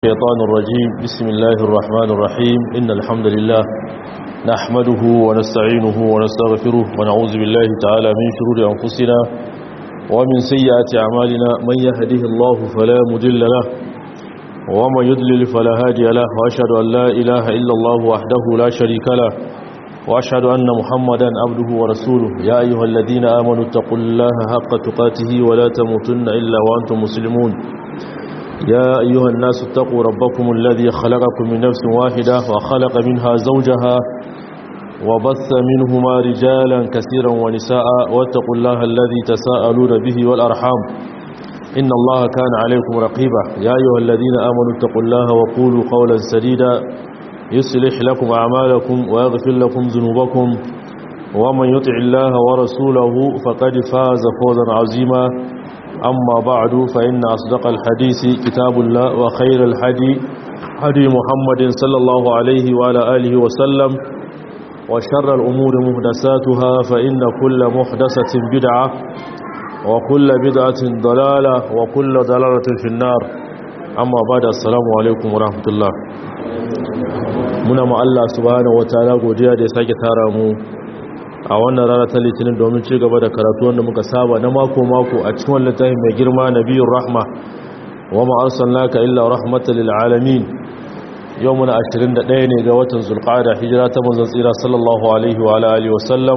الشيطان الرجيم بسم الله الرحمن الرحيم إن الحمد لله نحمده ونستعينه ونستغفره ونعوذ بالله تعالى من شرور أنفسنا ومن سيئات أعمالنا من يهده الله فلا مدل له ومن يدلل فلا هادي له وأشهد أن لا إله إلا الله وحده لا شريك له وأشهد أن محمدا عبده ورسوله يا أيها الذين آمنوا اتقوا الله حق تقاته ولا تموتن إلا وأنتم مسلمون يا أيها الناس اتقوا ربكم الذي خلقكم من نفس واحدة وخلق منها زوجها وبث منهما رجالا كثيرا ونساء واتقوا الله الذي تساءلون به والأرحام إن الله كان عليكم رقيبا يا أيها الذين آمنوا اتقوا الله وقولوا قولا سديدا يصلح لكم أعمالكم ويغفر لكم ذنوبكم ومن يطع الله ورسوله فقد فاز فوزا عظيما أما بعد فإن أصدق الحديث كتاب الله وخير الحدي حدي محمد صلى الله عليه وعلى آله وسلم وشر الأمور مهدساتها فإن كل محدثة بدعة وكل بدعة ضلالة وكل ضلالة في النار أما بعد السلام عليكم ورحمة الله muna ma Allah subhanahu wataala godiya da ya sake tara mu a wannan rana ta litinin domin ci gaba da karatu wanda muka saba na mako-mako a cikin wannan littafin mai girma nabiyur rahma wa ma arsalnaka illa rahmatan lil alamin yau muna 21 ne ga watan zulqa'ada hijira ta manzon tsira sallallahu alaihi wa alihi wa sallam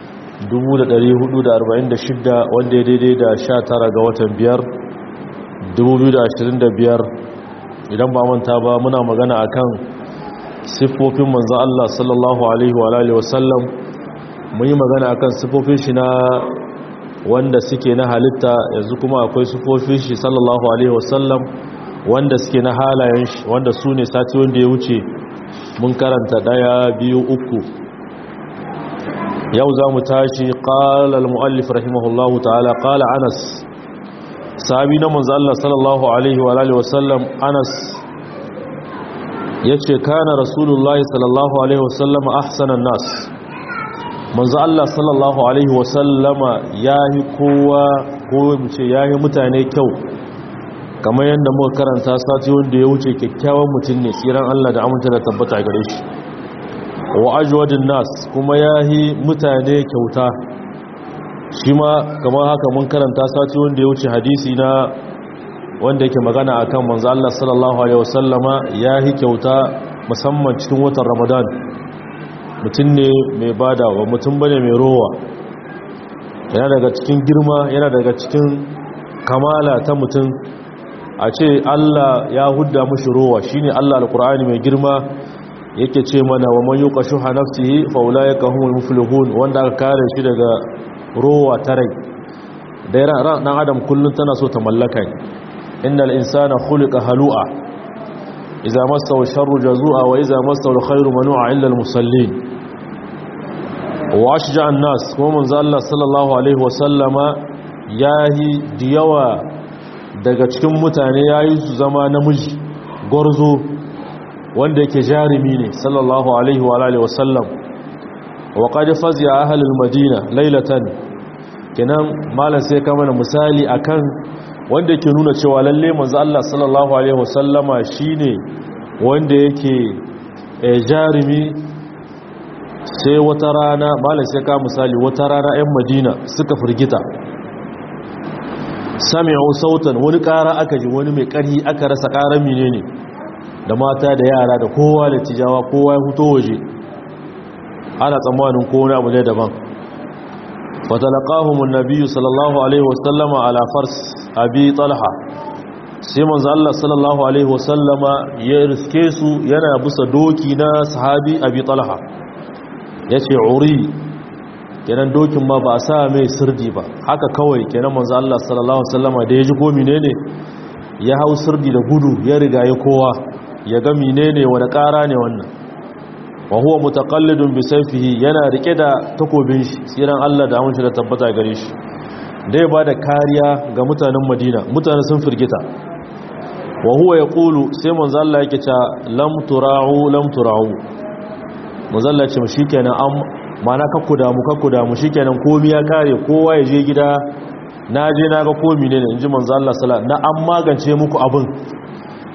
1446 wanda ya daidai da 19 ga watan 5 2025 idan ba manta ba muna magana akan siffofin manzon Allah sallallahu alaihi wa alihi wa sallam mun yi magana akan sifofin shi na wanda suke na halitta yanzu kuma akwai sifofin shi sallallahu alaihi wasallam wanda suke na halayen shi wanda su ne sati wanda ya wuce mun karanta daya biyu uku yau za mu tashi qala al-muallif rahimahullahu ta'ala qala anas sahabi na manzo Allah sallallahu alaihi wa alihi wasallam anas yace kana rasulullahi sallallahu alaihi wasallam ahsanan nas manzo Allah sallallahu alaihi wasallama yayi kowa ko mu ce yayi mutane kyau kamar yadda muka karanta sati wanda ya wuce kyakkyawan mutum ne tsiran Allah da aminta da tabbata gare shi wa ajwadun nas kuma yayi mutane kyauta shi ma kamar haka mun karanta sati wanda ya wuce hadisi na wanda yake magana akan manzo Allah sallallahu alaihi wasallama yayi kyauta musamman cikin watan Ramadan mutum ne mai badawa mutum bane mai rowa yana daga cikin girma yana daga cikin kamala ta mutum a ce Allah ya hudda mushi rowa shine Allah alkur'ani mai girma yake ce mana wa man yuqashu nafsihi fa ulaika humul muflihun wanda aka kare shi daga rowa ta rai da ran dan adam kullun tana so ta mallaka innal insana khuliqa halu'a إذا مسه الشر جزوعا وإذا مسه الخير منوعا إلا المصلين وأشجع الناس ومن ذا الله صلى الله عليه وسلم yahi da yawa daga cikin mutane yayi su zama namiji gwarzo wanda yake jarumi ne sallallahu alaihi wa alihi wasallam wa qad fazi'a ahlul madina laylatan kenan malam sai ka mana misali akan wanda ke nuna cewa lalle manzo Allah sallallahu alaihi wasallama shine wanda yake jarumi sai wata rana malam sai ka misali wata rana 'yan Madina suka firgita sami'u sautan wani ƙara aka ji wani mai ƙarhi aka rasa ƙarar menene da mata da yara da kowa da tijawa kowa ya fito waje ana tsammanin ko wani abu ne daban fatalaqahum an-nabiy sallallahu alaihi wasallama ala fars abi talha sai manzo Allah sallallahu alaihi wasallama ya riske su yana bisa doki na sahabi abi talha yace uri kenan dokin ma ba sa mai sirdi ba haka kawai kenan manzo Allah sallallahu alaihi wasallama da ya ji ko menene ya hau sirdi da gudu ya riga ya kowa ya ga menene wani kara ne wannan wa huwa mutaqallidun bi sayfihi yana rike da takobin shi tsiran Allah da amince da tabbata gare shi da ya ba da kariya ga mutanen madina mutane sun firgita wa huwa ya ƙulu sai manzalla yake ca lamtura'u lamtura'u manzalla ce shi kenan an mana kakku damu kakku damu shi kenan komi ya kare kowa ya je gida na je na ga komi ne in ji manzalla sala na an magance muku abin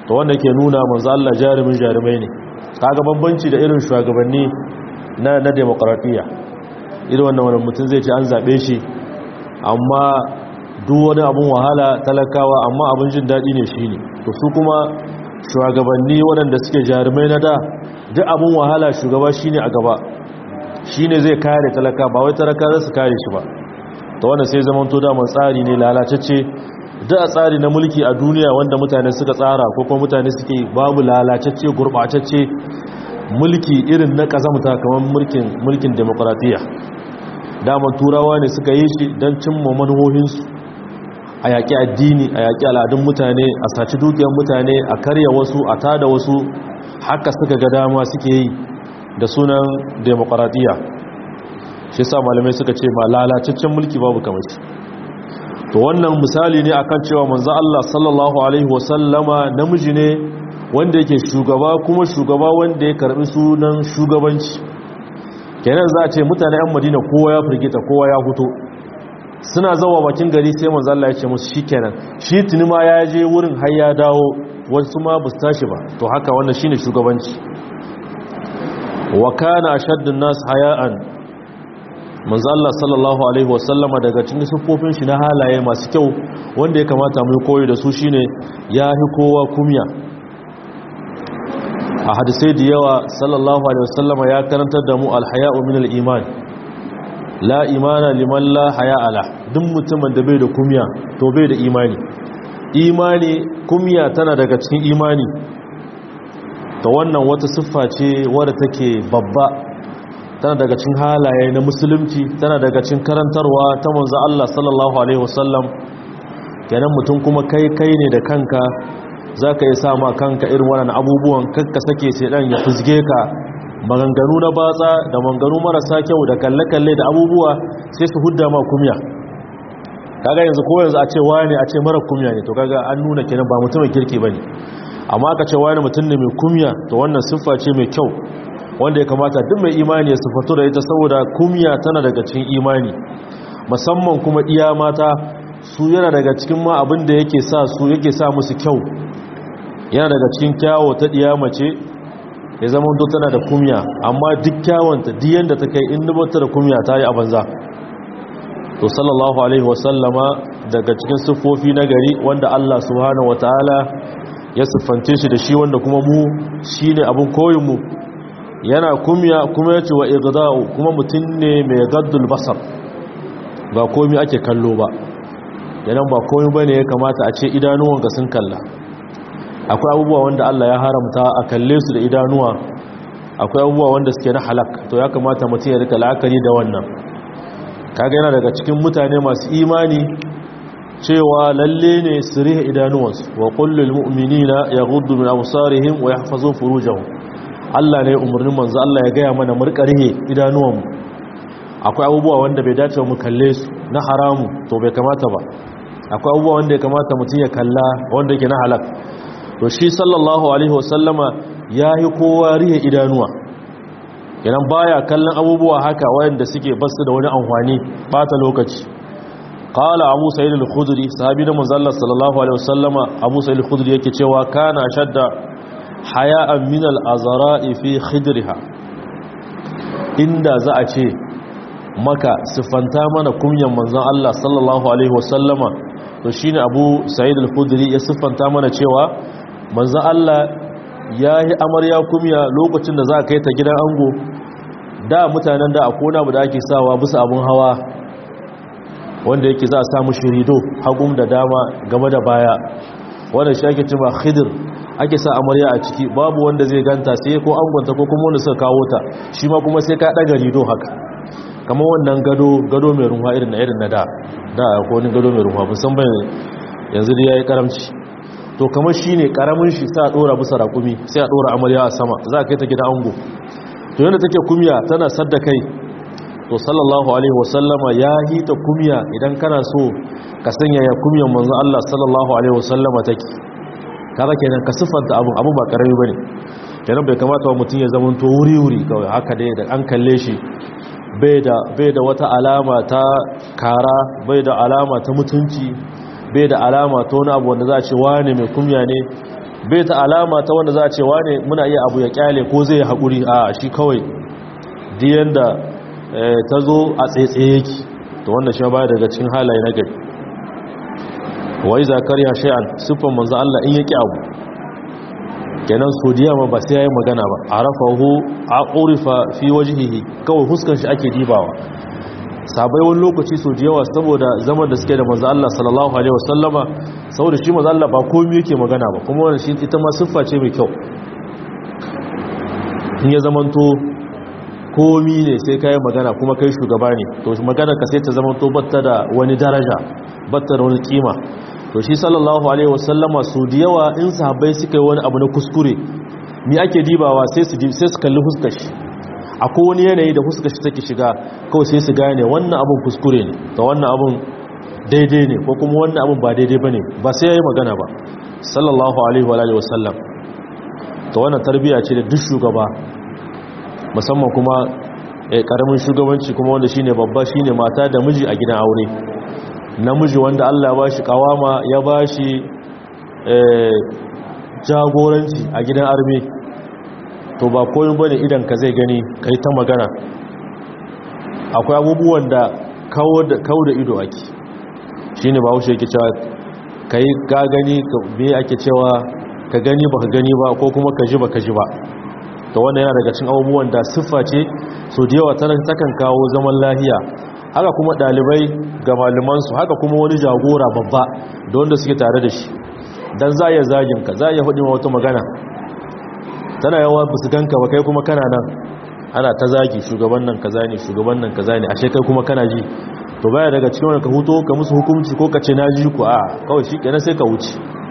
to wanda ke nuna manzo Allah jarumin jarumai ne kaga bambanci da irin shugabanni na na demokradiya irin wannan wani mutum zai ce an zabe shi amma duk wani abun wahala talakawa amma abin jin daɗi ne shine to su kuma shugabanni waɗanda suke jarumai na da duk abin wahala shugaba shine a gaba shine zai kare talaka ba wai talaka za su kare shi ba ta wanda sai zaman to daman tsari ne lalacacce duk a tsari na mulki a duniya wanda mutane suka tsara ko kuma mutane suke babu lalacacce gurɓacacce mulki irin na ƙazamta kamar mulkin mulkin demokratiya daman turawa ne suka yi shi don cimma manuhohinsu a yaƙi addini a yaƙi al'adun mutane a saci dukiyar mutane a karya wasu a tada wasu haka suka ga dama suke yi da sunan demokaratiya shi sa malamai suka ce ma lalacaccen mulki babu kamar to wannan misali ne akan cewa manzo Allah sallallahu alaihi wasallama namiji ne wanda yake shugaba kuma shugaba wanda ya karbi sunan shugabanci kenan za a ce mutane yan Madina kowa ya firgita kowa ya fito suna zawa bakin gari sai manzo Allah ya ce musu shikenan shi tuni ma ya je wurin har ya dawo wasu ma ba su tashi ba to haka wannan shine shugabanci wa kana ashaddun nas haya'an manzo Allah sallallahu alaihi wasallama daga cikin sufofin shi na halaye masu kyau wanda ya kamata mu koyi da su shine yahi kowa kumya a hadisai da yawa sallallahu alaihi wasallama ya karantar da mu alhaya'u min al-iman la imana liman la haya'a la duk mutumin da bai da kumya to bai da imani imani kumya tana daga cikin imani ta wannan wata siffa ce wadda take babba tana daga cikin halaye na musulunci tana daga cikin karantarwa ta manzo Allah sallallahu alaihi wasallam kenan mutum kuma kai kai ne da kanka zaka yi sama kanka irin wannan abubuwan kakka sake sai dan ya fuzge ka maganganu na batsa da maganganu marasa kyau da kalle-kalle da abubuwa sai su hudda ma kumya kaga yanzu ko yanzu a ce wani a ce mara kumya ne to kaga an nuna kenan ba mutumin kirki bane amma aka ce wani mutum ne mai kumya to wannan siffa ce mai kyau wanda ya kamata duk mai imani ya siffatu da ita saboda kumya tana daga cikin imani musamman kuma iya mata su yana daga cikin ma abin da yake sa su yake sa musu kyau yana daga cikin kyawo ta diya mace ya zama to tana da kumya amma duk kyawanta duk yanda ta kai in dubata da kumya ta yi a banza to sallallahu alaihi wasallama daga cikin siffofi na gari wanda Allah subhanahu wataala ya siffante shi da shi wanda kuma mu shine abin koyin mu yana kumya kuma yace wa igda'u kuma mutun ne mai gaddul basar ba komai ake kallo ba yanan ba komai bane ya kamata a ce idanuwanka sun kalla akwai abubuwa wanda Allah ya haramta a kalle su da idanuwa akwai abubuwa wanda suke na halak to ya kamata mutum ya rika la'akari da wannan kaga yana daga cikin mutane masu imani cewa lalle ne su rihe idanuwansu wa kullul mu'minina yaghuddu min absarihim wa yahfazu furujahum Allah ne umarnin manzo Allah ya gaya mana mu rika rihe idanuwanmu akwai abubuwa wanda bai dace mu kalle su na haramu to bai kamata ba akwai abubuwa wanda ya kamata mutum ya kalla wanda yake na halak to shi sallallahu alaihi wasallama yayi kowa rihe idanuwa idan baya kallon abubuwa haka wayanda suke basu da wani amfani bata lokaci qala abu sa'id al-khudri sahabi da manzo Allah sallallahu alaihi wasallama abu sa'id al-khudri yake cewa kana shadda haya'an min al-azra'i fi khidriha inda za a ce maka sifanta mana kunyan manzon Allah sallallahu alaihi wasallama to shine abu sa'id al-khudri ya siffanta mana cewa manzon Allah yayi amarya kumya lokacin da za ka kai ta gidan ango da mutanen da akona bu da ake sawa bisa abun hawa wanda yake za a samu shirido hagum da dama game da baya wanda shi ake cewa khidir ake sa amarya a ciki babu wanda zai ganta sai ko angonta ko kuma wanda suka kawo ta shi ma kuma sai ka daga rido haka kamar wannan gado gado mai runwa irin na irin na da da ko wani gado mai runwa musamman yanzu da yayi karamci to kamar shine karamin shi sai a dora bisa rakumi sai a dora amarya a sama za a kai ta gida ango to yanda take kumya tana sadda kai to sallallahu alaihi wasallama ya hita kumya idan kana so ka sanya ya kumyan manzo Allah sallallahu alaihi wasallama take kaga kenan ka sifanta abu abu ba karami bane kenan bai kamata wa mutum ya zama to wuri wuri kawai haka dai da an kalle shi bai da bai da wata alama ta kara bai da alama ta mutunci bai da alama ta wani abu wanda za a ce wani mai kumya ne bai ta alama ta wanda za a ce wane muna iya abu ya kyale ko zai haƙuri a shi kawai diyan da ta zo a tsaitsaye yake to wanda shi baya daga cikin halaye na gari wai zakar ya shay'an siffan manzo Allah in yake abu kenan sodiya ma ba sai yayi magana ba arafahu a urifa fi wajhihi kawai huskar shi ake dibawa sabai wani lokaci so da yawa saboda zaman da suke da manzo Allah sallallahu alaihi wasallama saboda shi manzo Allah ba komai yake magana ba kuma wannan shi ita ma siffa ce mai kyau in ya zamanto komi ne sai kai magana kuma kai shugaba ne to magana ka sai ta zamanto batta da wani daraja batta da wani kima to shi sallallahu alaihi wasallama so da yawa in sahabbai suka yi wani abu na kuskure mi ake dibawa sai su sai su kalli fuskar shi akwai wani yanayi da fuskar shi take shiga kawai sai su gane wannan abun kuskure ne da wannan abun daidai ne ko kuma wannan abun ba daidai bane ba sai yayi magana ba sallallahu alaihi wa alihi wasallam to wannan tarbiya ce da duk shugaba musamman kuma eh karamin shugabanci kuma wanda shine babba shine mata da miji a gidan aure namiji wanda Allah ya bashi kawama ya bashi eh jagoranci a gidan arme to ba koyin bane idan ka zai gani kai ta magana akwai abubuwan da kawo da kawo da ido ake shine ba haushe yake cewa kai ka gani me ake cewa ka gani baka gani ba ko kuma ka ji baka ji ba to wannan yana daga cikin abubuwan da siffa ce so da yawa takan kawo zaman lahiya haka kuma dalibai ga malamansu haka kuma wani jagora babba da wanda suke tare da shi dan za ya zagin ka za ya hudu wata magana tana yawa ba su ganka ba kai kuma kana nan ana ta zagi shugaban nan kaza ne shugaban nan kaza ne ashe kai kuma kana ji to baya daga cikin wani ka huto ka musu hukunci ko ka ce na ji ku a kawai shi kenan sai ka wuce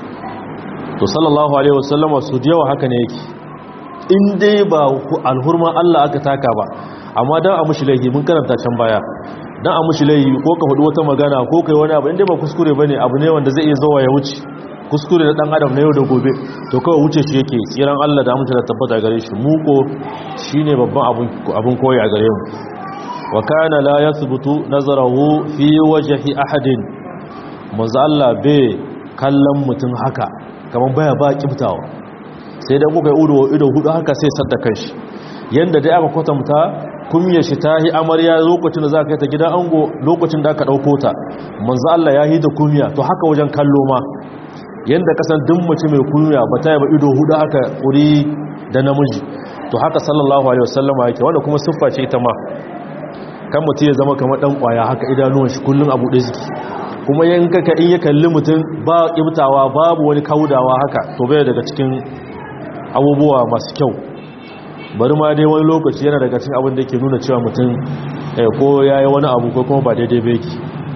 to sallallahu alaihi wasallama su da yawa haka ne yake in dai ba alhurma Allah aka taka ba amma dan a mushi laifi mun karanta can baya dan a mushi laifi ko ka hudu wata magana ko kai wani abu in dai ba kuskure bane abu ne wanda zai iya zuwa ya wuce kuskure na dan adam na yau da gobe to kawai wuce shi yake tsiran Allah da amince da tabbata gare shi muko shine babban abun abun koyi a gare mu wa kana la yathbutu nazarahu fi wajhi ahadin manzo Allah bai kallon mutum haka kaman baya ba kibtawa sai dan kuka ido ido hudu haka sai sadda kanshi yanda dai aka kwatanta kumye shi tahi amarya lokacin da za ka yi ta gidan ango lokacin da aka dauko ta manzo Allah ya yi da kumya to haka wajen kallo ma yadda kasan duk mace mai kunya ba ta yaba ido hudu haka wuri da namiji to haka sallallahu alaihi wasallam yake wanda kuma siffa ce ita ma kan mutum ya zama kamar dan kwaya haka idanuwan shi kullun abu da ziki kuma yanka ka in ya kalli mutum ba kibtawa babu wani kaudawa haka to bai daga cikin abubuwa masu kyau bari ma dai wani lokaci yana daga cikin abin da yake nuna cewa mutum ko yayi wani abu ko kuma ba daidai ba yake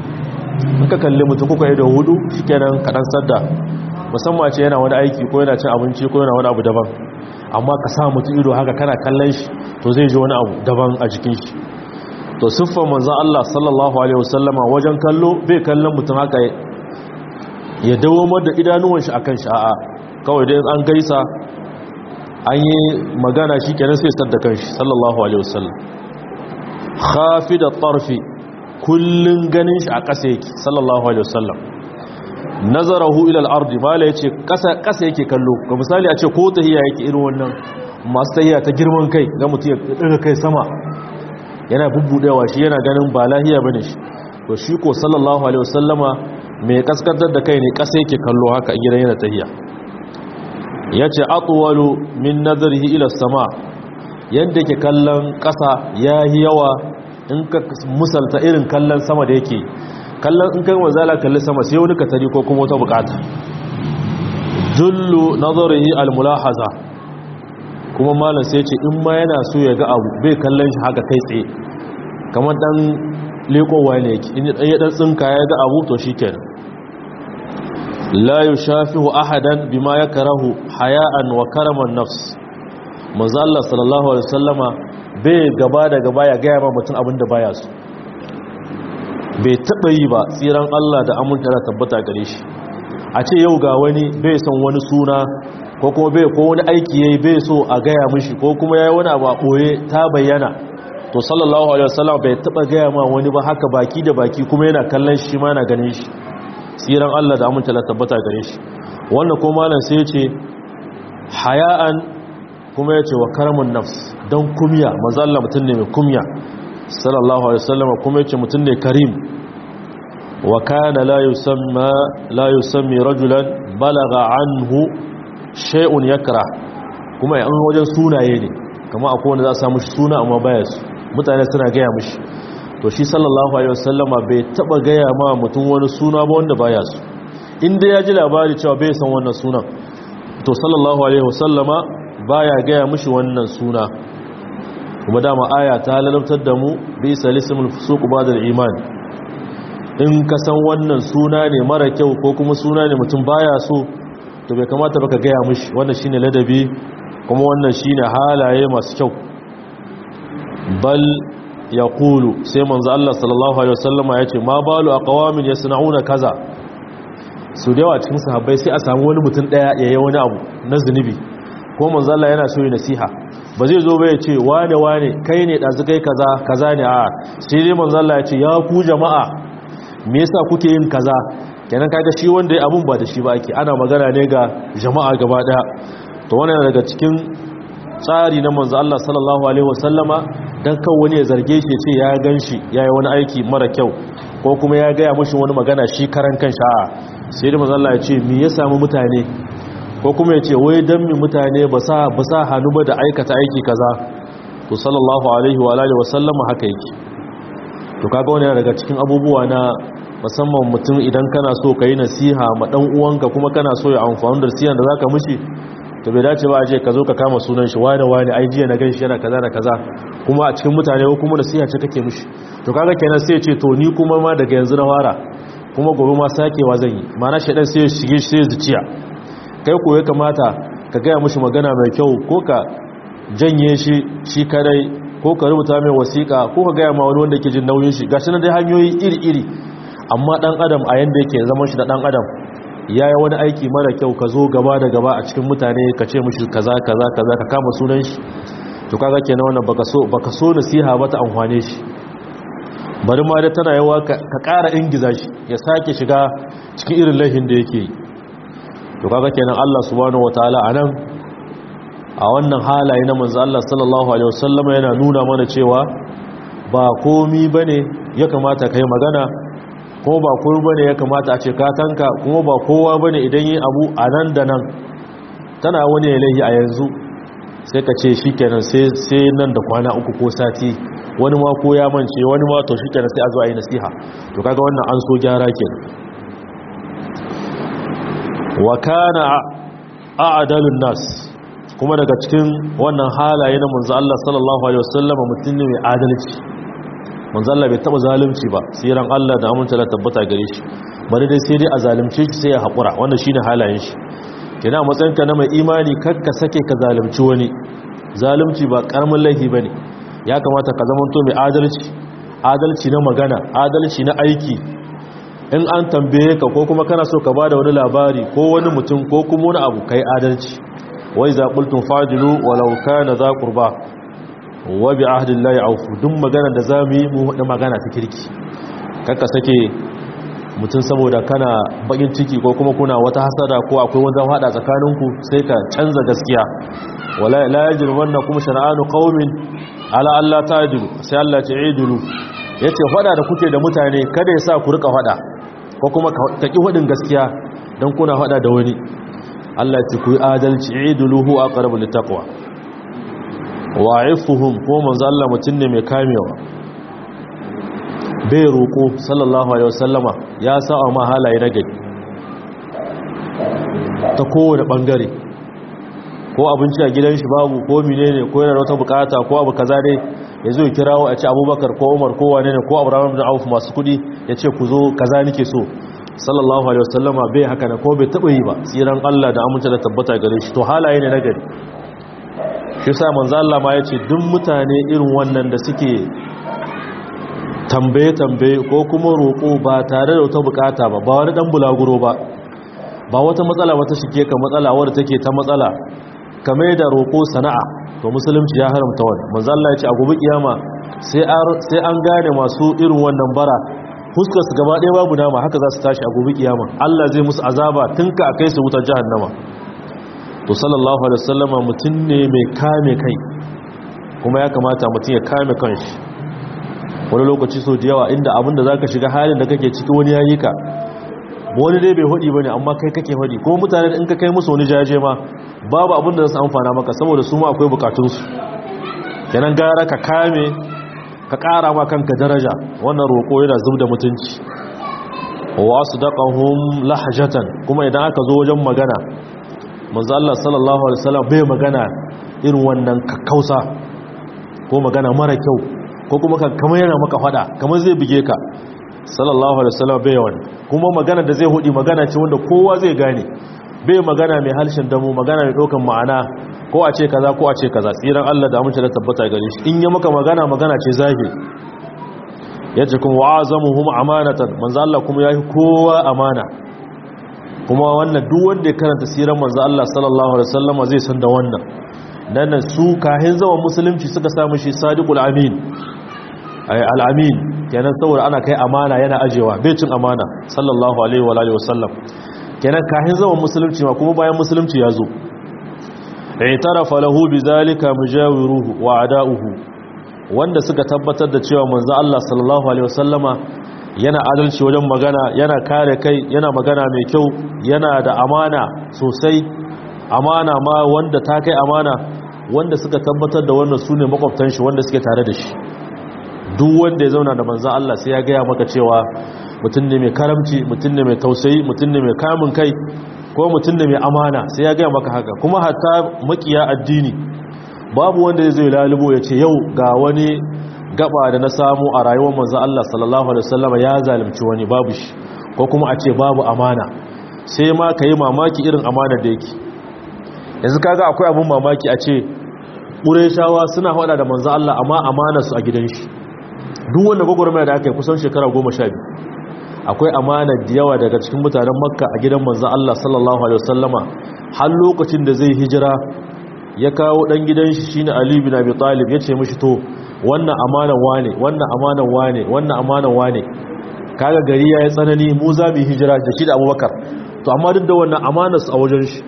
ka kalli mutum kuka ido hudu shikenan kadan sadda musamman ce yana wani aiki ko yana cin abinci ko yana wani abu daban amma ka sa mutum ido haka kana kallon shi to zai ji wani abu daban a jikin shi to siffar manzon Allah sallallahu alaihi wasallama wajen kallo bai kallon mutum haka ya dawo da idanuwan shi akan shi a'a kawai dai an gaisa an yi magana shikenan sai sadda kanshi sallallahu alaihi wasallam khafid at-tarfi kullun ganin shi a ƙasa yake sallallahu alaihi wasallam nazarahu ila al-ard mala yace ƙasa ƙasa yake kallo ga misali a ce ko tahiya yake irin wannan masu tahiya ta girman kai ga mutum ya daga kai sama yana bubbudewa shi yana ganin ba lahiya bane shi to shi ko sallallahu alaihi wasallama mai kaskantar da kai ne ƙasa yake kallo haka a gidan yana tahiya yace atwalu min nazarihi ila sama yanda yake kallon ƙasa yayi yawa in ka musalta irin kallon sama da yake kallon in kai wazala kalli sama sai wani katari ko kuma wata bukata jullu nazarihi almulahaza kuma malam sai ce in ma yana so ya ga abu bai kallon shi haka kai tsaye kamar dan lekowa ne yake in ya dan tsinka ya ga abu to shikenan la yushafihu ahadan bima yakrahu haya'an wa karaman nafs manzo Allah sallallahu alaihi wasallama bai gaba da gaba ya gaya ma mutum abinda baya so bai taɓa yi ba tsiran Allah da aminta da tabbata gare shi a ce yau ga wani bai son wani suna ko kuma bai ko wani aiki yayi bai so a gaya mishi ko kuma yayi wani abu a ɓoye ta bayyana to sallallahu alaihi wasallam bai taɓa gaya ma wani ba haka baki da baki kuma yana kallon shi ma yana ganin shi tsiran Allah da aminta da tabbata gare shi wannan ko malam sai ya ce haya'an kuma yace wa karamun nafs dan kumya manzo Allah mutun ne mai kumya sallallahu alaihi wasallam kuma yace mutun ne karim wa kana la yusamma la yusammi rajulan balagha anhu shay'un yakra kuma yan wajen sunaye ne kamar akwai wanda za a samu suna amma baya su mutane suna gaya mishi to shi sallallahu alaihi wasallama bai taba gaya ma mutum wani suna ba wanda baya su inda ya ji labari cewa bai san wannan sunan to sallallahu alaihi wasallama baya gaya mishi wannan suna kuma dama aya ta lalabtar da mu bi salisimul fusuq ba'da iman in ka san wannan suna ne mara kyau ko kuma suna ne mutum baya so to bai kamata baka gaya mishi wannan shine ladabi kuma wannan shine halaye masu kyau bal yaqulu sai manzo Allah sallallahu alaihi wasallama yace ma balu aqwamin yasnauna kaza su da yawa cikin sahabbai sai a samu wani mutum daya yayi wani abu na zunubi ko manzo Allah yana so yi nasiha ba zai zo ba ya ce wane wane kai ne dazu kai kaza kaza ne a sai dai manzo Allah ya ce ya ku jama'a me yasa kuke yin kaza kenan kaga shi wanda ya abun ba da shi ba ake ana magana ne ga jama'a gaba daya to wannan daga cikin tsari na manzo Allah sallallahu alaihi wasallama dan kan wani ya zarge shi ya ce ya ganshi yayi wani aiki mara kyau ko kuma ya gaya mashi wani magana shi karan kan sha'a sai da manzo Allah ya ce me ya samu mutane ko kuma ya ce wai dan mi mutane ba sa ba sa hannu ba da aikata aiki kaza to sallallahu alaihi wa alihi wasallama haka yake to kaga wani daga cikin abubuwa na musamman mutum idan kana so ka yi nasiha ma dan uwanka kuma kana so ya amfani da nasiha da zaka mishi to bai dace ba a je ka zo ka kama sunan shi wani wani ai jiya na gan shi yana kaza da kaza kuma a cikin mutane ko kuma nasiha ce kake mishi to kaga kenan sai ya ce to ni kuma ma daga yanzu na fara kuma gobe ma sakewa zan yi ma'ana shedan sai ya shige sai zuciya kai ko ya kamata ka gaya mishi magana mai kyau ko ka janye shi shi kadai ko ka rubuta mai wasiƙa ko ka gaya ma wani wanda ke jin nauyin shi gashi na dai hanyoyi iri-iri amma dan adam a yanda yake zaman shi da dan adam ya yi wani aiki mara kyau ka zo gaba da gaba a cikin mutane ka ce mishi kaza kaza kaza ka kama sunan shi to kaga kenan wannan baka so baka so nasiha ba ta amfane shi bari ma da tana yawa ka ƙara ingiza shi ya sake shiga cikin irin laifin da yake yi to kaga kenan Allah subhanahu wataala anan a wannan halaye na manzo Allah sallallahu alaihi wasallam yana nuna mana cewa ba komi bane ya kamata kai magana kuma ba kowa bane ya kamata a ce ka tanka kuma ba kowa bane idan yi abu a nan da nan tana wani ilahi a yanzu sai ka ce shikenan sai sai nan da kwana uku ko sati wani ma ko ya mance wani ma to shikenan sai a zo a yi nasiha to kaga wannan an so gyara kenan wa kana a'dalun nas kuma daga cikin wannan halaye na manzo Allah sallallahu alaihi wasallam mutum ne mai adalci manzo Allah bai taba zalunci ba sai ran Allah da aminta da tabbata gare shi bari dai sai dai a zalunce shi sai ya hakura wannan shine halayen shi kina matsayin ka na mai imani kakka sake ka zalunci wani zalunci ba karamin laifi bane ya kamata ka zama to mai adalci adalci na magana adalci na aiki in an tambaye ka ko kuma kana so ka bada wani labari ko wani mutum ko kuma wani abu kai adalci wai za qultum fajilu walau kana za qurba wa bi ahdillahi aufu duk magana da zamu yi mu da magana ta kirki kakka sake mutum saboda kana bakin ciki ko kuma kuna wata hasada ko akwai wanda hada tsakaninku sai ka canza gaskiya wala la yajrumannakum shana'anu qaumin ala alla ta'dilu sai Allah ta idulu yace fada da kuke da mutane kada ya sa ku rika fada ko kuma ka ki hudin gaskiya dan kuna fada da wani Allah ya ku yi adalci iduluhu aqrabu littaqwa wa'ifuhum ko manzo Allah mutun ne mai kamewa bai roko sallallahu alaihi wasallama ya sa ma halaye na gari ta kowane bangare ko abinci a gidan shi babu ko menene ko yana da wata bukata ko abu kaza dai ya zo kirawo a ce abubakar ko umar ko wane ne ko abraham bin auf masu kudi ya ce ku zo kaza nike so sallallahu alaihi wasallama bai haka na ko bai taba yi ba tsiran Allah da amince da tabbata gare shi to halaye ne na gari shi sa manzo Allah ma yace duk mutane irin wannan da suke tambaye tambaye ko kuma roko ba tare da wata bukata ba ba wani dan bulaguro ba ba wata matsala wata shige ka matsala wadda take ta matsala kame da roko sana'a to musulunci ya haramta wani manzo Allah yace a gobe kiyama sai an gane masu irin wannan bara fuskar su gaba ɗaya babu nama haka za su tashi a gobe kiyama Allah zai musu azaba tun ka kai su wutar jahannama to sallallahu alaihi wasallama mutum ne mai kame kai kuma ya kamata mutum ya kame kanshi wani lokaci so da yawa inda abinda zaka shiga halin da kake ciki wani yayi ka wani dai bai hudi bane amma kai kake hudi ko mutane in ka kai musu wani jaje ma babu abin da za su amfana maka saboda su ma akwai bukatunsu kenan gara ka kame ka kara ma kanka daraja wannan roko yana zub da mutunci wa asdaqahum lahjatan kuma idan aka zo wajen magana manzo Allah sallallahu alaihi wasallam bai magana irin wannan kakkausa ko magana mara kyau ko kuma kamar yana maka fada kamar zai bige ka sallallahu alaihi wasallam bai wani kuma magana da zai hudi magana ce wanda kowa zai gane bai magana mai halshen damu magana mai dokan ma'ana ko a ce kaza ko a ce kaza tsiran Allah da amince da tabbata gare shi in ya maka magana magana ce zahiri yace kuma wa'azamuhum amanatan manzo Allah kuma yayi kowa amana kuma wannan duk wanda ya karanta siran manzo Allah sallallahu alaihi wasallam zai san da wannan dan su kahin zaman musulunci suka samu shi sadiqul amin ay al-amin kenan saboda ana kai amana yana ajewa bai cin amana sallallahu alaihi wa alihi wasallam kenan kahin zaman musulunci ma kuma bayan musulunci ya zo i'tarafa lahu bizalika mujawiruhu wa ada'uhu wanda suka tabbatar da cewa manzo Allah sallallahu alaihi wasallama yana adalci wajen magana yana kare kai yana magana mai kyau yana da amana sosai amana ma wanda ta kai amana wanda suka tabbatar da wannan sune makwabtan shi wanda suke tare da shi duk wanda ya zauna da manzo Allah sai ya gaya maka cewa mutum ne mai karamci mutum ne mai tausayi mutum ne mai kamun kai ko mutum ne mai amana sai ya gaya maka haka kuma hatta makiya addini babu wanda ya zai lalubo ya ce yau ga wani gaba da na samu a rayuwar manzo Allah sallallahu alaihi wasallam ya zalunci wani babu shi ko kuma a ce babu amana sai ma kai mamaki irin amana da yake yanzu kaga akwai abun mamaki a ce Qurayshawa suna hada da manzo Allah amma amana su a gidan shi duk wanda gwagwarmaya da aka yi kusan shekara goma sha biyu akwai amana da yawa daga cikin mutanen makka a gidan manzan Allah sallallahu alaihi wasallama har lokacin da zai hijira ya kawo dan gidan shi shine Ali bin Abi Talib ya ce mishi to wannan amanan wane wannan amanan wane wannan amanan wane kaga gari yayi tsanani mu za mu hijira da shi da Abubakar to amma duk da wannan amanar su a wajen shi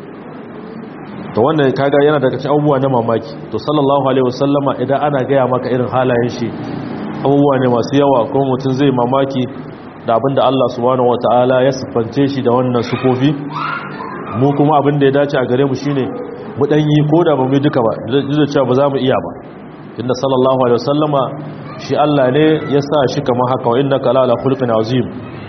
to wannan kaga yana daga cikin abubuwa na mamaki to sallallahu alaihi wasallama idan ana gaya maka irin halayen shi abubuwa ne masu yawa kuma mutum zai mamaki da abinda Allah subhanahu wataala ya siffance shi da wannan sufofi mu kuma abinda ya dace a gare mu shine mu dan yi koda ba mu duka ba da cewa ba za mu iya ba inda sallallahu alaihi wasallama shi Allah ne ya sa shi kamar haka wa innaka la ala khulqin azim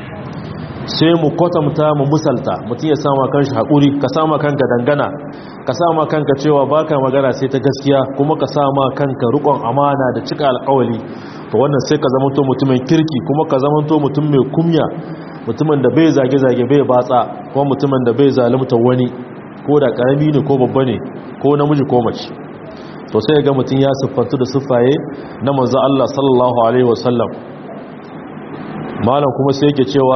sai mu kwatanta mu musalta mutum ya sama kanshi hakuri ka sama kanka dangana ka sama kanka cewa baka magana sai ta gaskiya kuma ka sama kanka rukon amana da cika alƙawali to wannan sai ka zamanto mutumin kirki kuma ka zamanto mutum mai kumya mutumin da bai zage-zage bai batsa kuma mutumin da bai zalunta wani ko da karami ne ko babba ne ko namiji ko mace to sai ga mutum ya siffantu da siffaye na manzo Allah sallallahu alaihi wasallam malam kuma sai yake cewa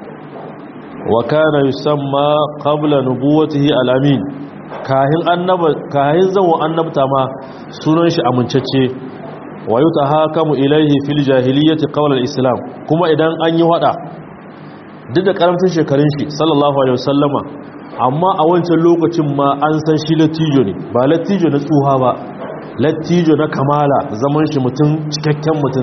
wa kana yusamma qabla nubuwatihi al-amin kahin annaba kahin zawo annabta ma sunan shi amincacce wa yutahakamu ilaihi fil jahiliyyati qawla al-islam kuma idan an yi wada duk da karamcin shekarun shi sallallahu alaihi wasallama amma a wancan lokacin ma an san shi latijo ne ba latijo na tsuha ba latijo na kamala zaman shi mutum cikakken mutum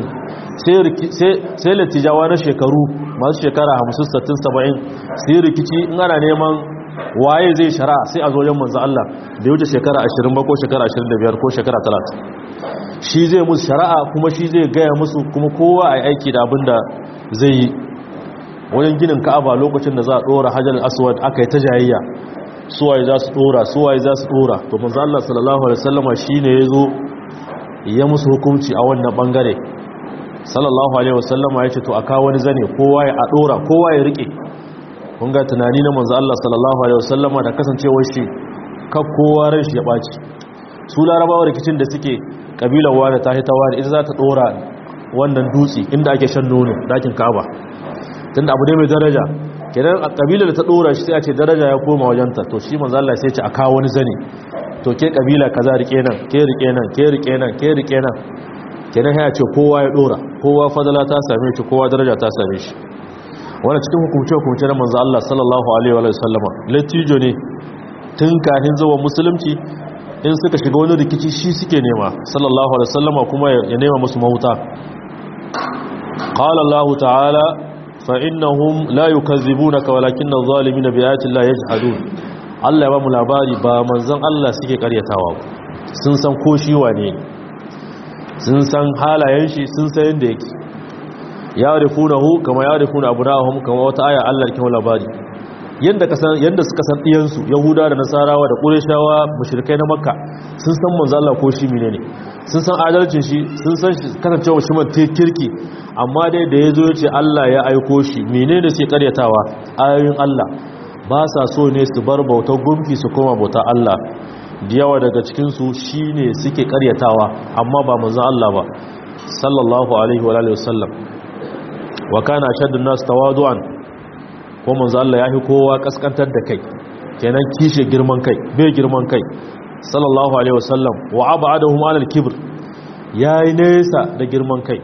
sai latijawa na shekaru masu shekara 50 60 70 sai rikici in ana neman waye zai shara sai a zo yan manzo Allah da wuce shekara 20 ba ko shekara 25 ko shekara 30 shi zai musu shari'a kuma shi zai gaya musu kuma kowa a aiki da abin da zai yi wajen ginin ka'aba lokacin da za a dora hajjar aswad aka yi ta jayayya suwaye za su dora suwaye za su dora to manzo Allah sallallahu alaihi wasallama shine yazo ya musu hukunci a wannan bangare sallallahu alaihi wasallama yace to aka wani zane kowa ya dora kowa ya rike kun ga tunani na manzo Allah sallallahu alaihi wasallama da kasancewar shi ka kowa ran shi ya baci su larabawa rikicin da suke kabilar wani ta hita wani ita za ta dora wannan dutse inda ake shan nono dakin kaba tunda abu ne mai daraja kenan a kabilar da ta dora shi sai a ce daraja ya koma wajenta to shi manzo Allah sai ya ce a kawo wani zane to ke kabila kaza rike nan ke rike nan ke rike nan ke rike nan kenan ya ce kowa ya dora kowa fadala ta same shi kowa daraja ta same shi wannan cikin hukumce hukumce na manzo Allah sallallahu alaihi wa sallama latijo ne tun kafin zuwa musulunci in suka shiga wani rikici shi suke nema sallallahu alaihi wasallama kuma ya nema musu mahuta qala allah ta'ala fa innahum la yukazzibunaka walakinna adh-dhalimina bi ayati llahi yajhadun Allah ya ba mu labari ba manzon Allah suke karyatawa sun san ko shi wane sun san halayen shi sun san yanda yake ya rifunahu kama ya rifuna abunahum kama wata aya Allah ke labari yanda kasan yanda suka san diyansu yahuda da nasarawa da qurayshawa mushrikai na makka sun san manzo Allah ko shi menene sun san adalcin shi sun san shi kasancewa shi man kirki amma dai da yazo yace Allah ya aiko shi menene sai karyatawa ayoyin Allah ba sa so ne su bar bautar gumki su koma bautar Allah da yawa daga cikin su shine suke karyatawa amma ba manzo Allah ba sallallahu alaihi wa alihi wasallam wa kana shaddun nas tawadu'an ko manzo Allah yafi kowa kaskantar da kai kenan kishe girman kai bai girman kai sallallahu alaihi wasallam wa ab'adahum 'ala al-kibr yayi nesa da girman kai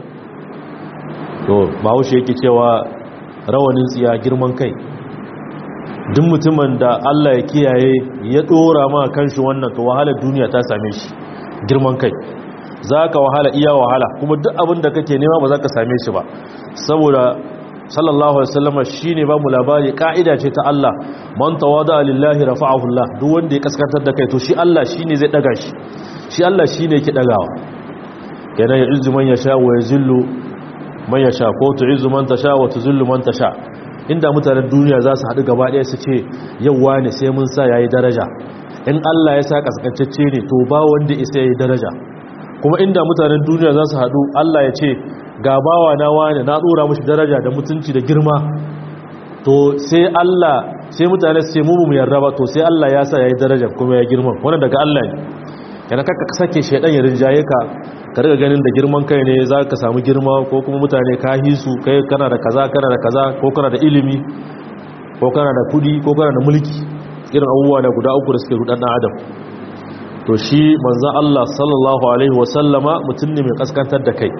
to bahaushe yake cewa rawanin tsiya girman kai duk mutumin da Allah ya kiyaye ya dora ma kanshi wannan to wahalar duniya ta same shi girman kai zaka wahala iya wahala kuma duk abin da kake nema ba za ka same shi ba saboda sallallahu alaihi wasallam shine ba mu labari kaida ce ta Allah man tawada lillahi rafa'ahu Allah duk wanda ya kaskantar da kai to shi Allah shine zai daga shi shi Allah shine yake dagawa kenan ya izzu man yasha wa yazillu man yasha ko tu'izzu man tasha wa tuzillu man tasha inda mutanen duniya za su haɗu gaba ɗaya su ce yauwa ne sai mun sa yayi daraja in Allah ya sa kaskantacce ne to ba wanda isa yayi daraja kuma inda mutanen duniya za su haɗu Allah ya ce ga bawa na wane na dora mashi daraja da mutunci da girma to sai Allah sai mutane su ce mu mu yarda ba to sai Allah ya sa yayi daraja kuma ya girma wannan daga Allah ne kana kaka sake shedan ya rinjaye ka ka riga ganin da girman kai ne za ka samu girma ko kuma mutane ka hisu kai kana da kaza kana da kaza ko kana da ilimi ko kana da kudi ko kana da mulki irin abubuwa da guda uku da suke rudan dan adam to shi manzon Allah sallallahu alaihi wasallama mutum ne mai kaskantar da kai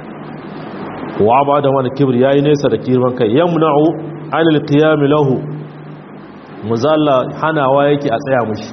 wa ba da wani kibir yayi nesa da kirman kai yamna'u anil qiyam lahu muzalla hanawa yake a tsaya mushi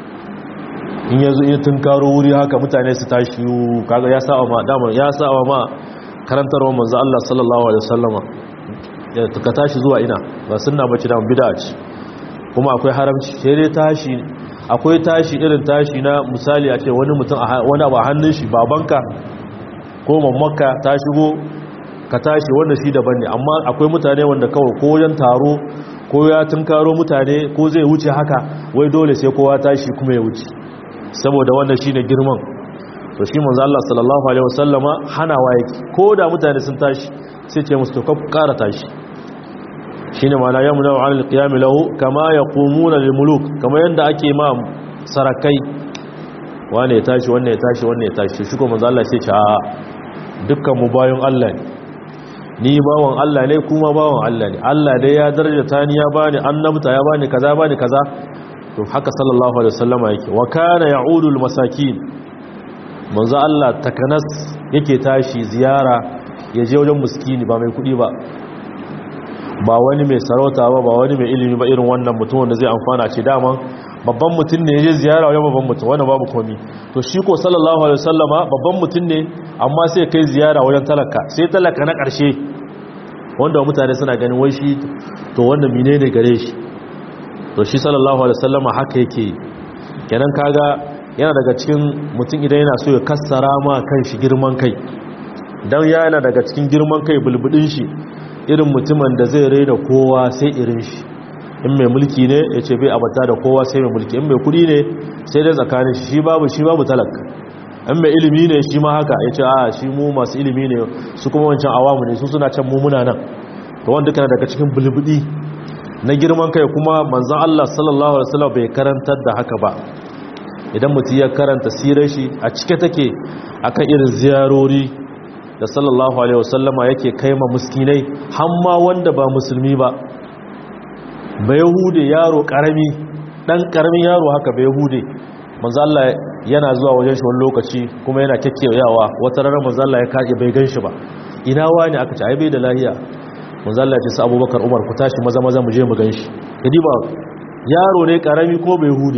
in yazo in tunkaro wuri haka mutane su tashi kaga ya sa'a ma dama ya sa'a ma karantarwa manzo Allah sallallahu alaihi wasallama ya ka tashi zuwa ina ba sunna bace da bid'a ce kuma akwai haramci sai dai tashi akwai tashi irin tashi na misali a ce wani mutum wani abu a hannun shi babanka ko mamaka ta shigo ka tashi wanda shi daban ne amma akwai mutane wanda kawai ko wajen taro ko ya tunkaro mutane ko zai wuce haka wai dole sai kowa tashi kuma ya wuce saboda wannan shine girman to shi manzo Allah sallallahu alaihi wasallama hanawa yake ko da mutane sun tashi sai ce musu to ka ƙara tashi shine ma'ana yamna wa alal qiyam lahu kama yaqumuna lil muluk kama yanda ake ma sarakai wane ya tashi wannan ya tashi wannan ya tashi shi ko manzo Allah sai ce a dukkan mu bayan Allah ne ni bawan Allah ne kuma bawan Allah ne Allah dai ya darajata ni ya bani annabta ya bani kaza bani kaza to haka sallallahu alaihi wasallama yake wa kana ya'udu masakin manzo Allah takanas yake tashi ziyara ya je wajen miskini ba mai kudi ba ba wani mai sarauta ba ba wani mai ilimi ba irin wannan mutum wanda zai amfana ce dama babban mutum ne ya je ziyara wajen babban mutum wanda babu komi to shi ko sallallahu alaihi wasallama babban mutum ne amma sai kai ziyara wajen talaka sai talaka na ƙarshe wanda mutane suna ganin wai shi to wanda menene gare shi to shi sallallahu alaihi wasallama haka yake kenan kaga yana daga cikin mutum idan yana so ya kassara ma kan shi girman kai dan yana daga cikin girman kai bulbudin shi irin mutumin da zai raina kowa sai irin shi in mai mulki ne ya ce bai abata da kowa sai mai mulki in mai kudi ne sai dai tsakanin shi babu shi babu talaka in mai ilimi ne shi ma haka ya ce a shi mu masu ilimi ne su kuma wancan awamu ne su suna can mumuna nan to wanda kana daga cikin bulbudi na girman kai kuma manzon Allah sallallahu alaihi wasallam bai karantar da haka ba idan mutum ya karanta sirar shi a cike take akan irin ziyarori da sallallahu alaihi wasallama yake kaima muskinai hamma wanda ba musulmi ba ba yahude yaro karami dan karamin yaro haka ba yahude manzo Allah yana zuwa wajen shi wani lokaci kuma yana kekkeyawa wata ranar manzo Allah ya kaje bai ganshi ba ina wani aka ce ai bai da lahiya manzo Allah ya ce su Abubakar Umar ku tashi maza maza mu je mu ganshi kadi ba yaro ne karami ko bai hude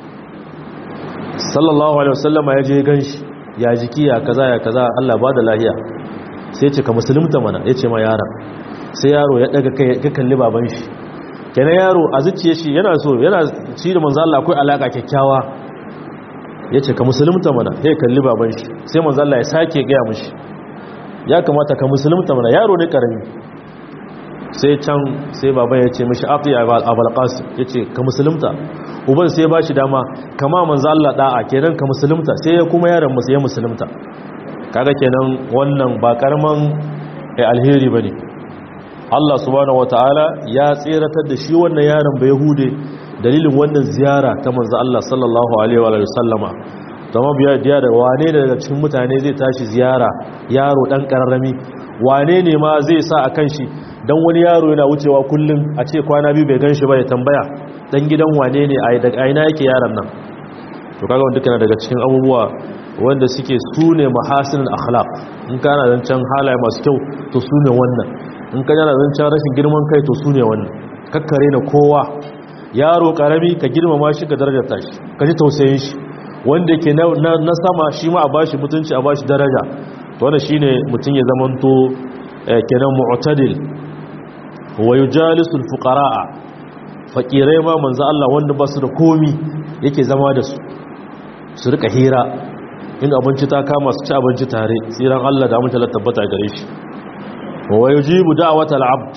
sallallahu alaihi wasallama ya je ganshi ya jiki ya kaza ya kaza Allah ba da lahiya sai ce ka musulunta mana ya ce ma yaron sai yaro ya daga kai ya kalli baban shi kenan yaro a zuciye shi yana so yana ci da manzo Allah akwai alaka kyakkyawa ya ce ka musulunta mana ya kalli baban shi sai manzo Allah ya sake gaya mishi ya kamata ka musulunta mana yaro ne karami sai can sai baban ya ce mishi afi abul qasim ya ce ka musulunta uban sai ba shi dama kama manzo Allah da'a kenan ka musulunta sai ya kuma yaron musu ya musulunta kaga kenan wannan ba karman alheri bane Allah subhanahu wataala ya tseratar da shi wannan yaron bai hude dalilin wannan ziyara ta manzo Allah sallallahu alaihi wa sallama kuma biya diya da wane ne daga cikin mutane zai tashi ziyara yaro dan kararrami wane ne ma zai sa akan shi dan wani yaro yana wucewa kullum a ce kwana biyu bai ganshi ba ya tambaya dan gidan wane ne a daga aina yake yaron nan to kaga wanda kana daga cikin abubuwa wanda suke sune mahasinul akhlaq in kana zancan halaye masu kyau to sune wannan in kana zancan rashin girman kai to sune wannan kakkare na kowa yaro karami ka girmama shi ka darajarta shi ka ji tausayin shi wanda ke na sama shi ma a bashi mutunci a bashi daraja to wannan shine mutun ya zamanto kenan mu'tadil wa yujalisul fuqaraa fakirai ma manzo Allah wanda ba su da komi yake zama da su su rika hira in abinci ta kama su ci abinci tare tsiran Allah da mutala tabbata gare shi wa yujibu da'watal abd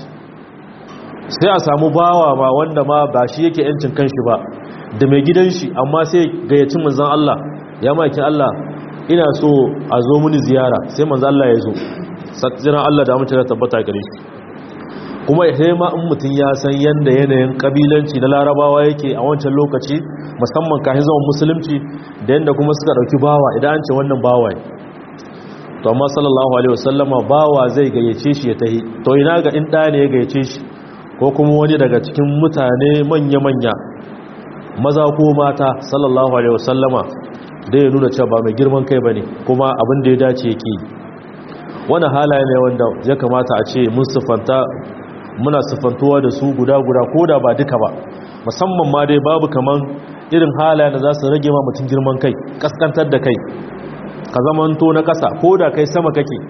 sai a samu bawa ma wanda ma ba shi yake yancin kanshi ba da mai gidan shi amma sai gayyaci manzon Allah ya maki Allah ina so a zo muni ziyara sai manzon Allah ya zo tsiran Allah da mutala tabbata gare shi kuma ya ma in mutum ya san yadda yanayin kabilanci na larabawa yake a wancan lokaci musamman kafin zaman musulunci da yadda kuma suka dauki bawa idan an ce wannan bawa ne to amma sallallahu alaihi wasallama bawa zai gayyace shi ya tahi to ina ga in da ne ya gayyace shi ko kuma wani daga cikin mutane manya-manya maza ko mata sallallahu alaihi wasallama da ya nuna cewa ba mai girman kai bane kuma abin da ya dace yake wani halaye ne wanda ya kamata a ce mun siffanta muna siffantuwa da su guda-guda ko da ba duka ba musamman ma dai babu kaman irin halayen da za su rage ma mutum girman kai kaskantar da kai ka zamanto na ƙasa ko da kai sama kake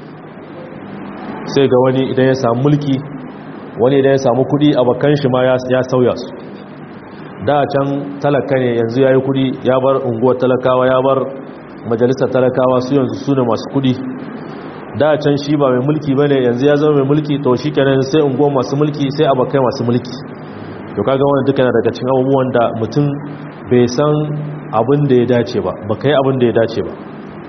sai ga wani idan ya samu mulki wani idan ya samu kuɗi a bakan shi ma ya sauya su da can talaka ne yanzu ya yi kuɗi ya bar unguwar talakawa ya bar majalisar talakawa su yanzu su ne masu kuɗi da can shi ba mai mulki bane yanzu ya zama mai mulki to shi kenan sai ungo masu mulki sai abakai masu mulki to kaga wannan duka yana daga cikin abubuwan da mutum bai san abin da ya dace ba ba kai abin da ya dace ba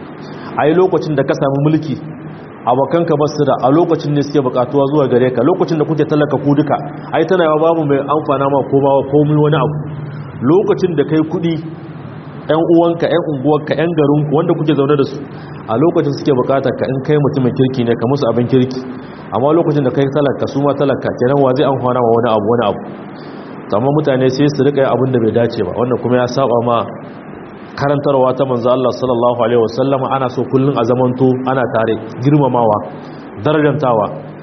ai lokacin da ka samu mulki abokanka ba su da a lokacin ne suke bukatuwa zuwa gare ka lokacin da kuke talaka ku duka ai tana yawa babu mai amfana ma ko ba komai wani abu lokacin da kai kudi yan uwanka yan unguwarka yan garinku wanda kuke zaune da su a lokacin suke bukatar ka in kai mutumin kirki ne ka musu abin kirki amma lokacin da kai talaka su ma talaka kenan wa zai amfana ma wani abu wani abu amma mutane sai su rika abin da bai dace ba wannan kuma ya saba ma karantarwa ta manzo Allah sallallahu alaihi wasallama ana so kullun a zamanto ana tare girmamawa darajantawa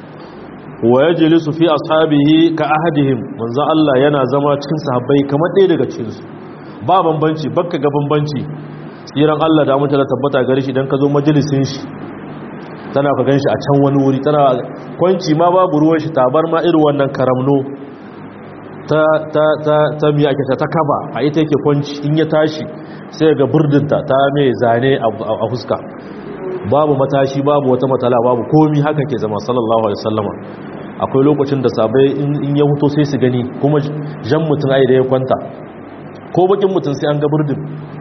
wa yajlisu fi ashabihi ka ahadihim manzo Allah yana zama cikin sahabbai kamar ɗaya daga cikin su ba bambanci bakka ga bambanci tsiran Allah da mutum da tabbata gare shi dan ka zo majalisin shi tana ka ganshi a can wani wuri tana kwanci ma babu ruwan shi tabar ma irin wannan karamno ta ta ta ta miya ake ta kaba a ita yake kwanci in ya tashi sai ga burdinta ta mai zane a fuska babu matashi babu wata matala babu komi haka ke zama sallallahu alaihi wasallama akwai lokacin da sabai in ya huto sai su gani kuma jan mutum ai da ya kwanta ko bakin mutum sai an ga burdin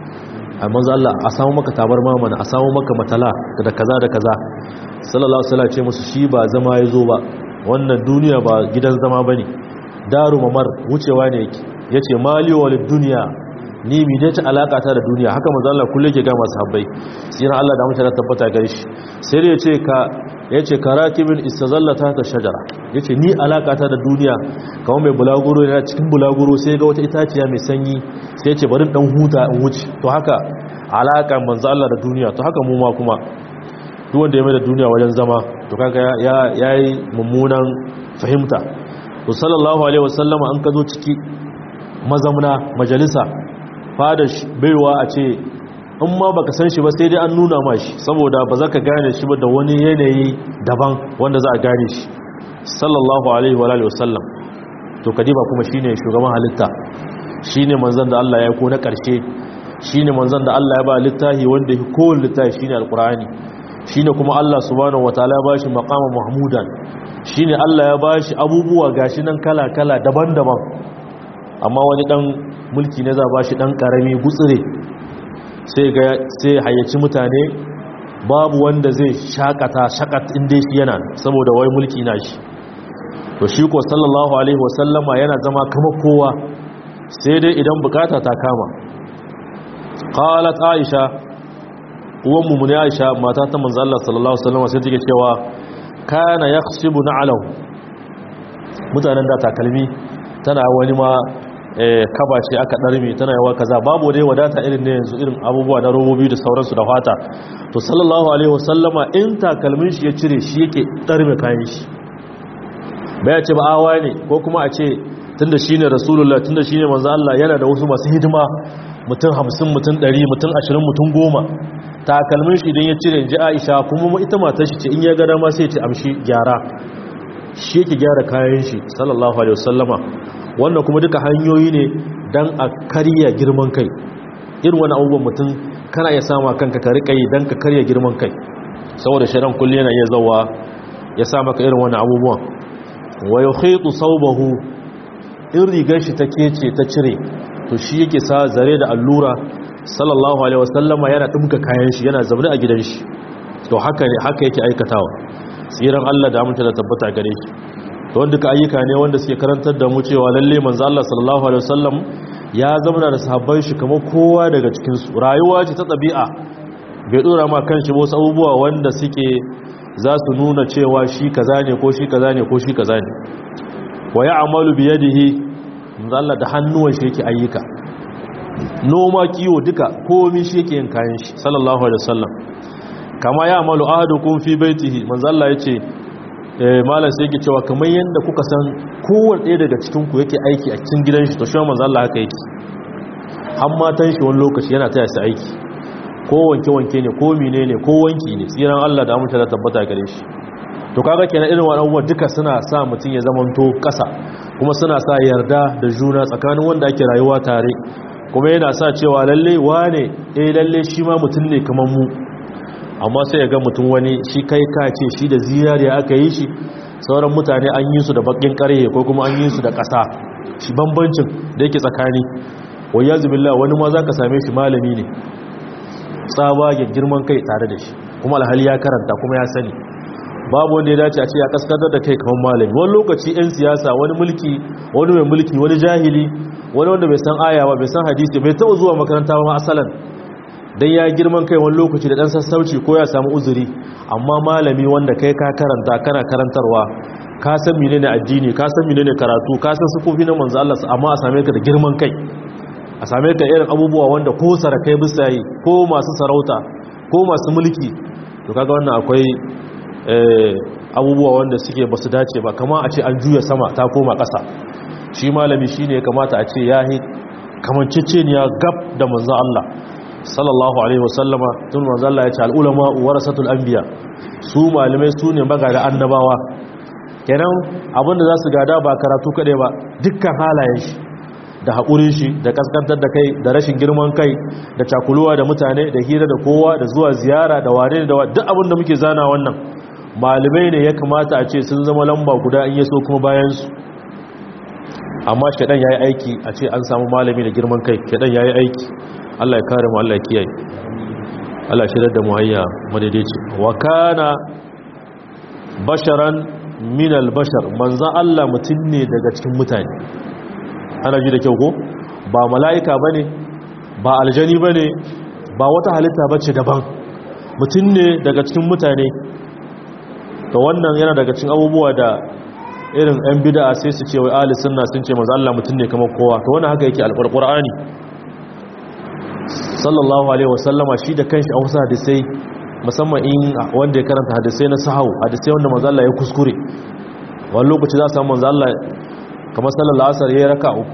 a manzo Allah a samu maka tabar mamana a samu maka matala da kaza da kaza sallallahu alaihi wasallam ce musu shi ba zama ya zo ba wannan duniya ba gidan zama bane daru mamar wucewa ne yake yace mali walid dunya ni mi dai ta alaka ta da duniya haka manzo Allah kullu yake ga masu habbai sirran Allah da mutane tabbata gare shi sai dai yace ka yace karatibin istazallata ta shajara yace ni alaka ta da duniya kamar mai bulaguro yana cikin bulaguro sai ga wata itaciya mai sanyi sai yace bari dan huta in wuce to haka alaka manzo Allah da duniya to haka mu ma kuma duk wanda ya mai da duniya wajen zama to kaga ya yayi mummunan fahimta to sallallahu alaihi wasallama an ka zo ciki mazamna majalisa fada baiwa a ce in ma baka san shi ba sai dai an nuna ma shi saboda ba za ka gane shi ba da wani yanayi daban wanda za a gane shi sallallahu alaihi wa alihi wasallam to kadiba kuma shine shugaban halitta shine manzon da Allah ya ko na karshe shine manzon da Allah ya ba littafi wanda yake kowanne littafi shine alqur'ani shine kuma Allah subhanahu wataala ya bashi maqama mahmudan shine Allah ya bashi abubuwa gashi nan kala kala daban-daban amma wani dan mulki ne za bashi dan karami gutsire sai ga sai hayyaci mutane babu wanda zai shakata shakat inda shi yana saboda wai mulki na shi to shi ko sallallahu alaihi wasallama yana zama kama kowa sai dai idan bukata ta kama qalat aisha uwan mu ne aisha mata ta manzo Allah sallallahu alaihi wasallama sai take cewa kana yakhsibu na'lahu mutanen da takalmi tana wani ma kaba ce aka ɗarme tana yawa kaza babu dai wadata irin ne yanzu irin abubuwa na robobi da sauransu da fata to sallallahu alaihi wasallama in takalmin shi ya cire shi yake ɗarme kayan shi bai ce ba awa ne ko kuma a ce tunda shi ne rasulullah tunda shi ne manzo Allah yana da wasu masu hidima mutum hamsin mutum ɗari mutum ashirin mutum goma takalmin shi idan ya cire ji aisha kuma ita matar shi ce in ya gada ma sai ce amshi gyara shi yake gyara kayan shi sallallahu alaihi wasallama wannan kuma duka hanyoyi ne don a karya girman kai irin wani abubuwan mutum kana iya sama kanka ka riƙa yi don ka karya girman kai saboda shirin kulle yana iya zauwa ya sa maka irin wani abubuwan wa ya khaitu saubahu in rigar shi ta kece ta cire to shi yake sa zare da allura sallallahu alaihi wasallama yana ɗumka kayan shi yana zaune a gidan shi to haka ne haka yake aikatawa tsiran Allah da aminta da tabbata gare shi don duka ayyuka ne wanda suke karantar da mu cewa lalle manzo Allah sallallahu alaihi wasallam ya zama da sahabban shi kamar kowa daga cikin su rayuwa ce ta tabi'a bai dora ma kanshi wasu abubuwa wanda suke za su nuna cewa shi kaza ne ko shi kaza ne ko shi kaza ne wa ya'malu bi yadihi manzo Allah da hannuwan shi yake ayyuka noma kiwo duka komai shi yake yin kayan shi sallallahu alaihi wasallam kama ya amalu ahadukum fi baitihi manzo Allah yace malam sai yake cewa kamar yadda kuka san kowanne ɗaya daga cikin ku yake aiki a cikin gidan shi to shi manzo Allah haka yake har matan shi wani lokaci yana taya su aiki ko wanke wanke ne ko mine ne ko wanki ne tsiran Allah da amince da tabbata gare shi to kaga kenan irin wannan abubuwa duka suna sa mutum ya zamanto ƙasa kuma suna sa yarda da juna tsakanin wanda ake rayuwa tare kuma yana sa cewa lalle wane eh lalle shi ma mutum ne kamar mu amma sai ya ga mutum wani shi kai ka ce shi da ziyariya aka yi shi sauran mutane an yi su da bakin karye ko kuma an yi su da ƙasa shi bambancin da yake tsakani wai ya zubilla wani ma za ka same shi malami ne tsabagen girman kai tare da shi kuma alhali ya karanta kuma ya sani babu wanda ya dace a ce ya kaskantar da kai kamar malami wani lokaci 'yan siyasa wani mulki wani mai mulki wani jahili wani wanda bai san aya ba bai san hadisi bai taɓa zuwa makaranta ba asalan dan ya girman kai wani lokaci da dan sassauci ko ya samu uzuri amma malami wanda kai ka karanta kana karantarwa ka san menene addini ka san menene karatu ka san sufofi na manzo Allah amma a same ka da girman kai a same ka irin abubuwa wanda ko sarakai bisa yi ko masu sarauta ko masu mulki to kaga wannan akwai abubuwa wanda suke basu dace ba kama a ce an juya sama ta koma ƙasa shi malami shine ya kamata a ce yahi kamanceceniya gab da manzo Allah sallallahu alaihi wasallama tun manzo Allah ya ce al-ulama warasatul anbiya su malamai su ne magada annabawa kenan abinda za su gada ba karatu kade ba dukkan halayen shi da haƙurin shi da kaskantar da kai da rashin girman kai da cakuluwa da mutane da hira da kowa da zuwa ziyara da wane da duk abin da muke zana wannan malamai ne ya kamata a ce sun zama lamba guda in yaso kuma bayan su amma shaɗan ya yi aiki a ce an samu malami da girman kai shaɗan ya yi aiki Allah ya kare mu Allah ya kiyaye Allah shirar da muhayya madaidaici wa kana basharan min albashar manzan Allah mutum ne daga cikin mutane ana ji da kyau ko ba mala'ika bane ba aljani bane ba wata halitta bace daban mutum ne daga cikin mutane to wannan yana daga cikin abubuwa da irin yan bid'a sai su ce wai ahli sunna sun ce manzan Allah mutum ne kamar kowa to wannan haka yake alqur'ani sallallahu alaihi wasallama shi da kanshi a wasu hadisai musamman in wanda ya karanta hadisai na sahau hadisai wanda manzo Allah ya kuskure wani lokaci za su samu manzo Allah kamar sallallahu asar yayi raka uku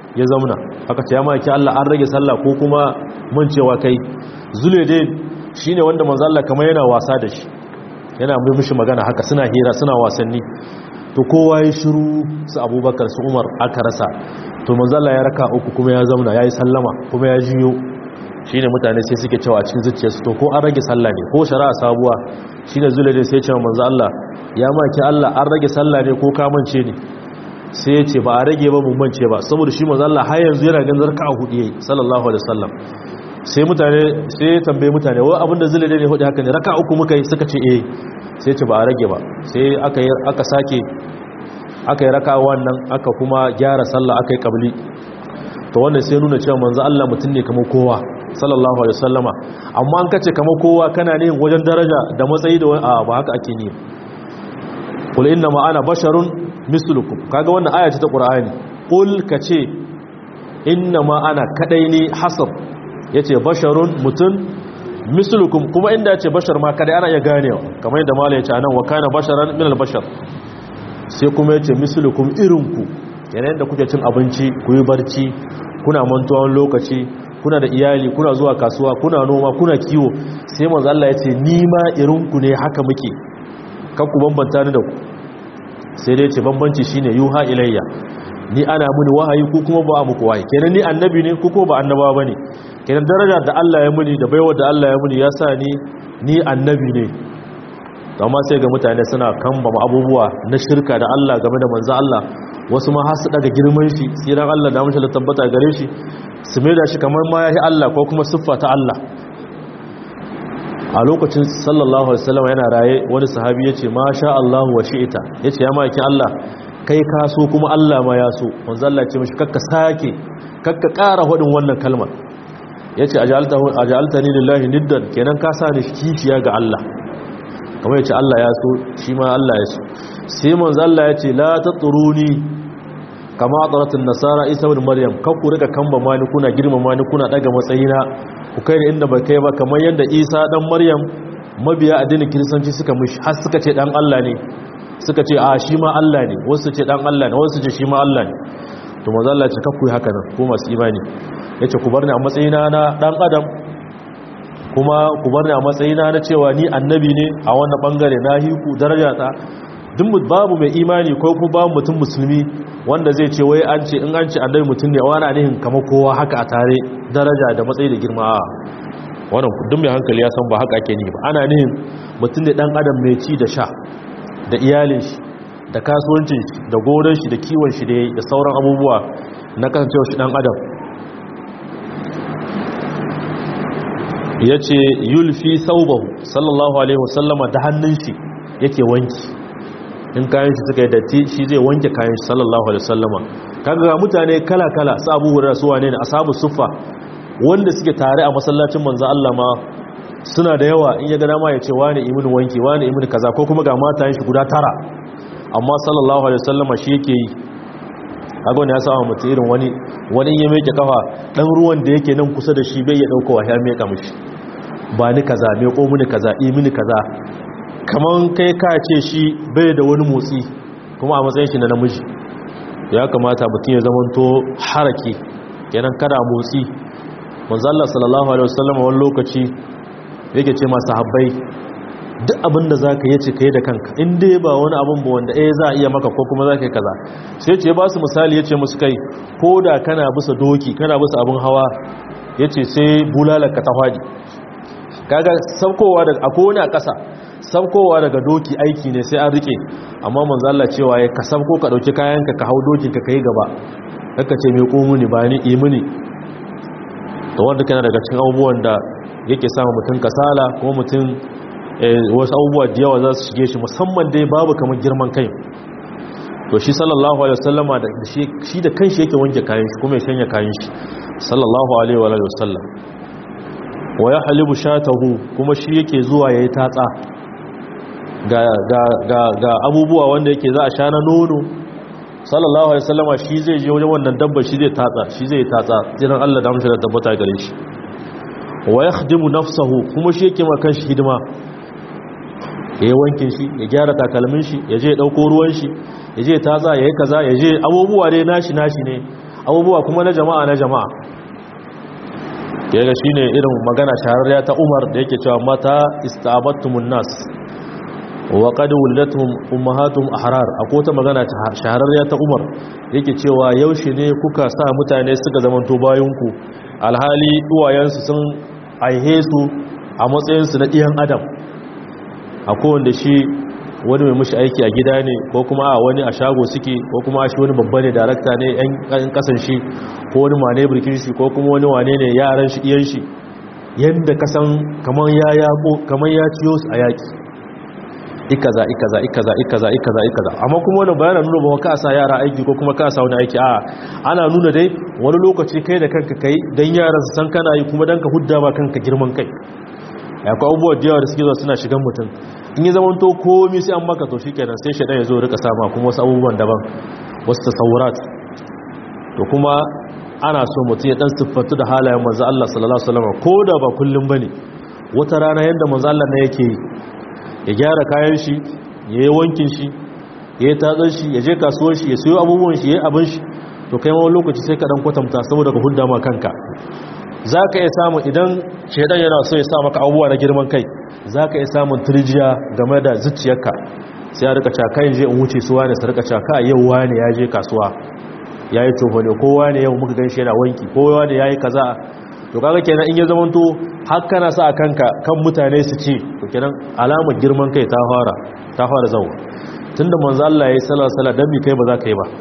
ya zauna aka ce ya maki Allah an rage sallah ko kuma mancewa kai zulede shine wanda manzo Allah kamar yana wasa da shi yana mai mishi magana haka suna hira suna wasanni to kowa ya shiru su abubakar su umar aka rasa to manzo Allah ya raka uku kuma ya zauna yayi sallama kuma ya jiyo shine mutane sai suke cewa a cikin zuciyarsu to ko an rage sallah ne ko shari'a sabuwa shine zulede sai ya ce manzo Allah ya maki Allah an rage sallah ne ko ka mance ne sai ya ce ba a rage ba mance ba saboda shi manzo Allah har yanzu yana ganin zarka a hudu yayi sallallahu alaihi wasallam sai mutane sai ya tambaye mutane wai abinda zulade ne hudu haka ne raka uku muka yi suka ce eh sai ce ba a rage ba sai aka yi aka sake aka yi raka wannan aka kuma gyara sallah aka yi kabli to wannan sai nuna cewa manzo Allah mutum ne kamar kowa sallallahu alaihi wasallama amma an kace kamar kowa kana ne wajen daraja da matsayi da a ba haka ake ni qul inna ma ana basharun mislukum kaga wannan aya ce ta qur'ani qul kace inna ma ana kadai ne hasab yace basharun mutun mislukum kuma inda yace bashar ma kadai ana iya ganewa kamar yadda malai yace anan wa kana basharan min al-bashar sai kuma yace mislukum irinku yanayin da kuke cin abinci ku yi barci kuna mantuwan lokaci kuna da iyali kuna zuwa kasuwa kuna noma kuna kiwo sai manzo Allah yace ni ma irinku ne haka muke kan ku bambanta ni da ku sai dai ce bambanci shine yuha ilayya ni ana muni wahayi ko kuma ba muku wahayi kenan ni annabi ne ko kuma ba annaba bane kenan daraja da Allah ya muni da baiwa da Allah ya muni ya sa ni ni annabi ne amma sai ga mutane suna kamba abubuwa na shirka da Allah game da manzo Allah wasu ma har su daga girman shi tsiran Allah da mashi tabbata gare shi su mai da shi kamar ma yahi Allah ko kuma siffa ta Allah a lokacin sallallahu alaihi wasallam yana raye wani sahabi yace ma sha Allah wa shi'ita yace ya maki Allah kai ka so kuma Allah ma ya so manzo Allah ce mishi kakka sake kakka ƙara hadin wannan kalmar yace ajaltahu ajaltani lillahi niddan kenan ka sa ni kishiya ga Allah kamar yace Allah ya so shi ma Allah ya so sai manzo Allah yace la tatruni kama ataratun nasara isa ibn maryam kan ku rika kamba mani kuna girmama ni kuna daga matsayina ku kai inda ba kai ba kamar yanda isa dan maryam mabiya addinin kiristanci suka mishi har suka ce dan Allah ne suka ce a shi ma Allah ne wasu ce dan Allah ne wasu ce shi ma Allah ne to manzo Allah ya ce kakku haka nan ko masu imani yace ku bar ni a matsayina na dan adam kuma ku bar ni a matsayina na cewa ni annabi ne a wannan bangare na hiku daraja ta duk babu mai imani ko kuma babu mutum musulmi wanda zai ce wai an ce in an ce annabi mutum ne wani anihin kamar kowa haka a tare daraja da matsayi da girma wannan duk mai hankali ya san ba haka ake ni ba ana nihin mutum ne dan adam mai ci da sha da iyalin shi da kasuwancin shi da gonar shi da kiwon shi da sauran abubuwa na kasancewa shi dan adam ya ce yulfi saubahu sallallahu alaihi wasallama da hannun shi yake wanki in kayan shi suka yi datti shi zai wanke kayan shi sallallahu alaihi wasallama kaga ga mutane kala-kala su abu hurra su wane ne ashabu suffa wanda suke tare a masallacin manzo Allah ma suna da yawa in ya ga dama ya ce wani imin wanki wani imin kaza ko kuma ga matayen shi guda tara amma sallallahu alaihi wasallama shi yake yi kaga wani ya samu mutum irin wani wani ya meke kafa dan ruwan da yake nan kusa da shi bai ya dauko wa ya meka mishi ba ni kaza me ko mini kaza i mini kaza kaman kai ka ce shi bai da wani motsi kuma a matsayin shi na namiji ya kamata mutum ya zamanto haraki kenan kada motsi manzo Allah sallallahu alaihi wasallam wani lokaci yake ce masu habbai duk abin da za ka yi ce ka yi da kanka in dai ba wani abin ba wanda eh za a iya maka ko kuma za ka yi kaza sai ce ba su misali ya ce musu kai ko da kana bisa doki kana bisa abin hawa ya ce sai bulalarka ta hwadi kaga saukowa daga akwai wani a ƙasa saukowa daga doki aiki ne sai an rike amma manzo Allah cewa ya ka sauko ka dauki kayanka ka hau dokin ka kai gaba kaka ce me ko muni ba ni imuni to wanda kana daga cikin abubuwan da yake samu mutum kasala kuma mutum wasu abubuwa da yawa za su shige shi musamman dai babu kamar girman kai to shi sallallahu alaihi wasallama da shi da kanshi yake wanke kayan shi kuma ya shanya kayan shi sallallahu alaihi wa sallam wa ya halibu shatahu kuma shi yake zuwa yayi tatsa ga ga ga ga abubuwa wanda yake za a sha na nono sallallahu alaihi wasallama shi zai je wajen wannan dabba shi zai tatsa shi zai tatsa jiran Allah da mushi da tabbata gare shi wa yakhdimu nafsahu kuma shi yake ma kanshi hidima ya wanke shi ya gyara takalmin shi ya je ɗauko ruwan shi ya je taza ya yi kaza ya je abubuwa dai nashi nashi ne abubuwa kuma na jama'a na jama'a yaga shine irin magana shahararriya ta Umar da yake cewa mata istabattumun nas wa qad wuladatum ummahatuhum ahrar akwai ta magana shahararriya ta Umar yake cewa yaushe ne kuka sa mutane suka zamanto bayanku alhali uwayensu sun aihe su a matsayin su na ɗiyan adam akwai wanda shi wani mai mushi aiki a gida ne ko kuma a wani a shago suke ko kuma shi wani babba ne darakta ne yan kasan shi ko wani mane birkin shi ko kuma wani wane ne yaran shi iyan shi yadda kasan kamar ya yako kamar ya ciyo su a yaki ikaza ikaza ikaza ikaza ikaza ikaza amma kuma wani bayanan nuna ba ka sa yara aiki ko kuma ka sa wani aiki a ana nuna dai wani lokaci kai da kanka kai dan yaran su san kana yi kuma dan ka hudda ba kanka girman kai akwai abubuwa da yawa da suke zuwa suna shigan mutum in yi zaman to komi sai an maka to shi kenan sai shaɗan ya zo rika sama kuma wasu abubuwan daban wasu tasawurat to kuma ana so mutum ya ɗan siffatu da halayen manzo Allah sallallahu alaihi wasallam ko da ba kullum bane wata rana yanda manzo Allah ne yake ya gyara kayan shi ya yi wankin shi ya yi tatsan shi ya je kasuwar shi ya siyo abubuwan shi ya yi abin shi to kai ma wani lokaci sai ka ɗan kwatanta saboda ka hudda ma kanka za ka iya samun idan shaidan yana so ya sa maka abubuwa na girman kai za ka iya samun turjiya game da zuciyarka sai ya rika caka yin je in wuce suwa ne su rika caka yau wani ya je kasuwa ya yi tofa ne kowa ne yau muka gan shi yana wanki kowa ne ya yi kaza to kaga kenan in ya zamanto har kana sa a kanka kan mutane su ce to kenan alamar girman kai ta fara ta fara zawo tunda manzo Allah ya yi sallallahu alaihi wasallam dan bi kai ba za ka yi ba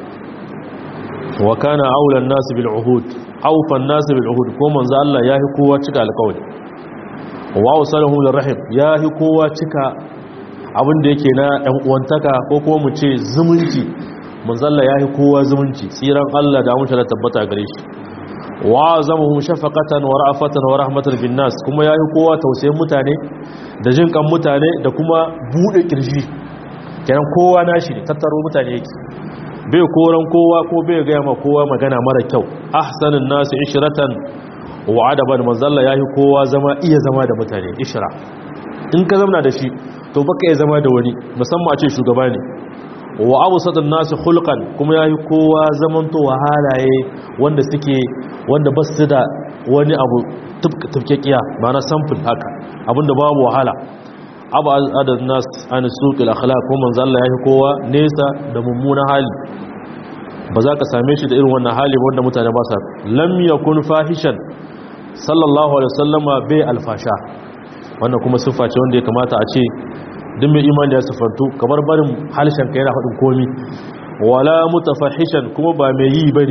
wa kana aulan nas bil uhud aufan nas bil uhud ko manzo Allah yahi kowa cika alƙawari wa wasalahu lir rahim yahi kowa cika abin da yake na ɗan uwantaka ko kuma mu ce zumunci manzo Allah yahi kowa zumunci tsiran Allah da mutunta tabbata gare shi wa zamuhum shafaqatan wa ra'afatan wa rahmatan bin nas kuma yahi kowa tausayin mutane da jin kan mutane da kuma bude kirji kenan kowa nashi ne tattaro mutane yake bai koran kowa ko bai gaya ma kowa magana mara kyau ahsanin nasu ishiratan wa adaban manzalla yayi kowa zama iya zama da mutane ishira in ka zama da shi to baka iya zama da wani musamman a ce shugaba ne wa abusatun nasu hulqan kuma yayi kowa zaman to halaye wanda suke wanda ba su da wani abu tufkekiya ba na sample haka abinda babu wahala abu adad nas an suqil akhlaq ko manzo Allah yayi kowa nesa da mummunan hali ba za ka same shi da irin wannan hali wanda mutane ba sa lam yakun fahishan sallallahu alaihi wasallama bai alfasha wannan kuma siffa ce wanda ya kamata a ce duk mai imani ya sifantu kamar barin halshen ka yana faɗin komi wala mutafahishan kuma ba mai yi bane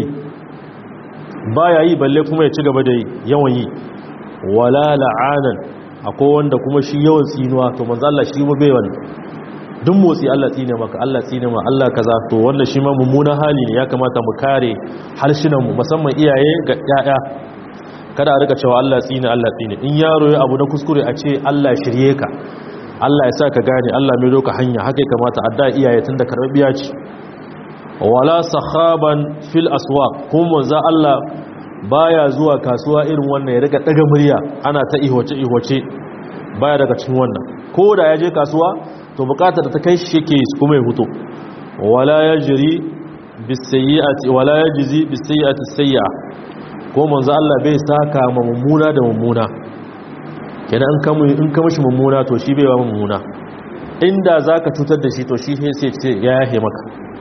baya yi balle kuma ya ci gaba da yawan yi wala la'anan akwai wanda kuma shi yawan tsinuwa to manzo Allah shi bai wani duk motsi Allah tsine maka Allah tsine ma Allah kaza to wannan shi ma mummunan hali ne ya kamata mu kare harshinan mu musamman iyaye ga yaya kada a rika cewa Allah tsine Allah tsine in yaro ya abu na kuskure a ce Allah shirye ka Allah ya sa ka gane Allah mai doka hanya haka ya kamata adda iyaye tunda karbiya ce wala sahaban fil aswaq kuma manzo Allah baya zuwa kasuwa irin wannan ya rika daga murya ana ta ihwace ihwace baya daga cikin wannan ko da ya je kasuwa to bukatar da ta kai shi yake kuma ya huto wala yajri bisayyi'ati wala yajzi bisayyi'ati sayyi'a ko manzo Allah bai saka ma mummuna da mummuna kenan in kamu in ka mishi mummuna to shi bai ba mummuna inda zaka cutar da shi to shi sai ce ya yahe maka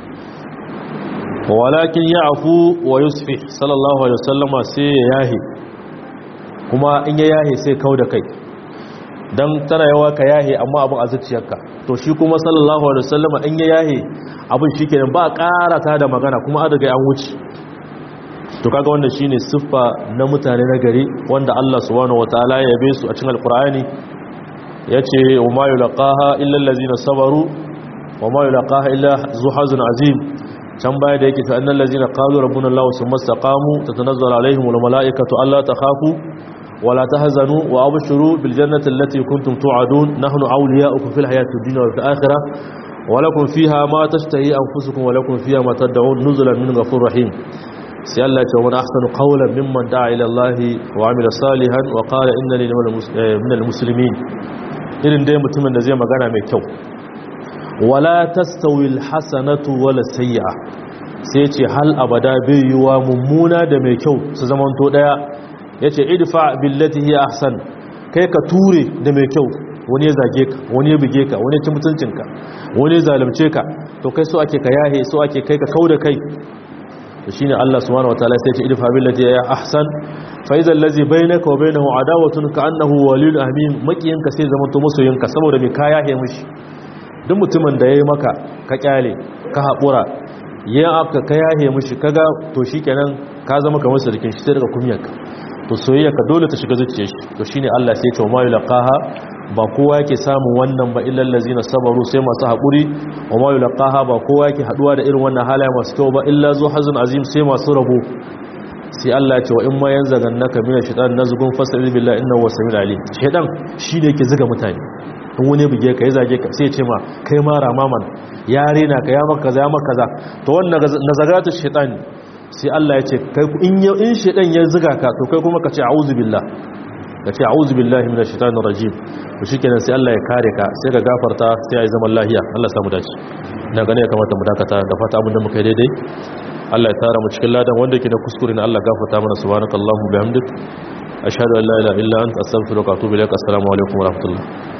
walakin ya afu wa yusfi sallallahu alaihi wasallama sai ya yahe kuma in ya yahe sai kau da kai don tana yawa ka yahe amma abin a zuciyarka to shi kuma sallallahu alaihi wasallama in ya yahe abin shi kenan ba karata da magana kuma an daga an wuce to kaga wanda shine siffa na mutane na gari wanda Allah subhanahu wataala ya yabe su a cikin alqur'ani yace wa ma yulqaha illa allazina sabaru wa ma yulqaha illa zu hazin azim can baya da yake ta annal ladzina qalu rabbuna allah summa istaqamu tatanazzalu alaihim wal malaikatu alla takhafu wala tahzanu wa abshiru bil jannati allati kuntum tu'adun nahnu awliya'ukum fil hayatid dunya wa fil akhirah wa lakum fiha ma tashtahi anfusukum wa lakum fiha ma tad'un nuzulan min ghafurur rahim sai Allah ya ce wa ahsanu qawlan mimman da'a ila Allah wa amila salihan wa qala innani minal muslimin irin dai mutumin da zai magana mai kyau wala tastawi alhasanatu wala sayyi'a sai ya ce hal abada bai yiwa mummuna da mai kyau su zamanto daya ya ce idfa billati hiya ahsan kai ka ture da mai kyau wani ya zage ka wani ya buge ka wani ya ci mutuncinka wani ya zalunce ka to kai so ake ka yahe so ake kai ka kauda kai to shine Allah subhanahu wataala sai ya ce idfa billati hiya ahsan fa idza allazi bainaka wa bainahu adawatun ka annahu waliyul hamim makiyinka sai zamanto masoyinka saboda mai ka yahe mishi duk mutumin da yayi maka ka kyale ka haƙura yin afka ka yahe mushi kaga to shikenan ka zama kamar sarkin shi sai daga kumiyarka to soyayya ka dole ta shiga zuciyar shi to shine Allah sai ya ce ma yulqaha ba kowa yake samun wannan ba illal ladzina sabaru sai masu hakuri wa ma yulqaha ba kowa yake haduwa da irin wannan halaye masu kyau ba illa zu hazun azim sai masu rabo sai Allah ya ce wa in ma yanzagannaka mina shaitan nazgun fasal billahi innahu wasamiul alim shaitan shine yake zuga mutane in wani buge ka ya zage ka sai ce ma kai ma ramaman ya rena ka ya maka kaza ya maka kaza to wannan nazagatu shaitan sai Allah ya ce kai in in shaitan ya zuga ka to kai kuma ka ce a'udhu billah ka ce a'udhu billahi minash shaitanir rajim to shikenan sai Allah ya kare ka sai ka gafarta sai ai zaman lahiya Allah samu dace ina gane ya kamata mu dakata da fata abin da muka yi daidai Allah ya tara mu cikin ladan wanda yake da kuskure ne Allah gafarta mana subhanakallahumma bihamdik ashhadu an la ilaha illa anta astaghfiruka wa atubu ilaik assalamu alaikum wa rahmatullah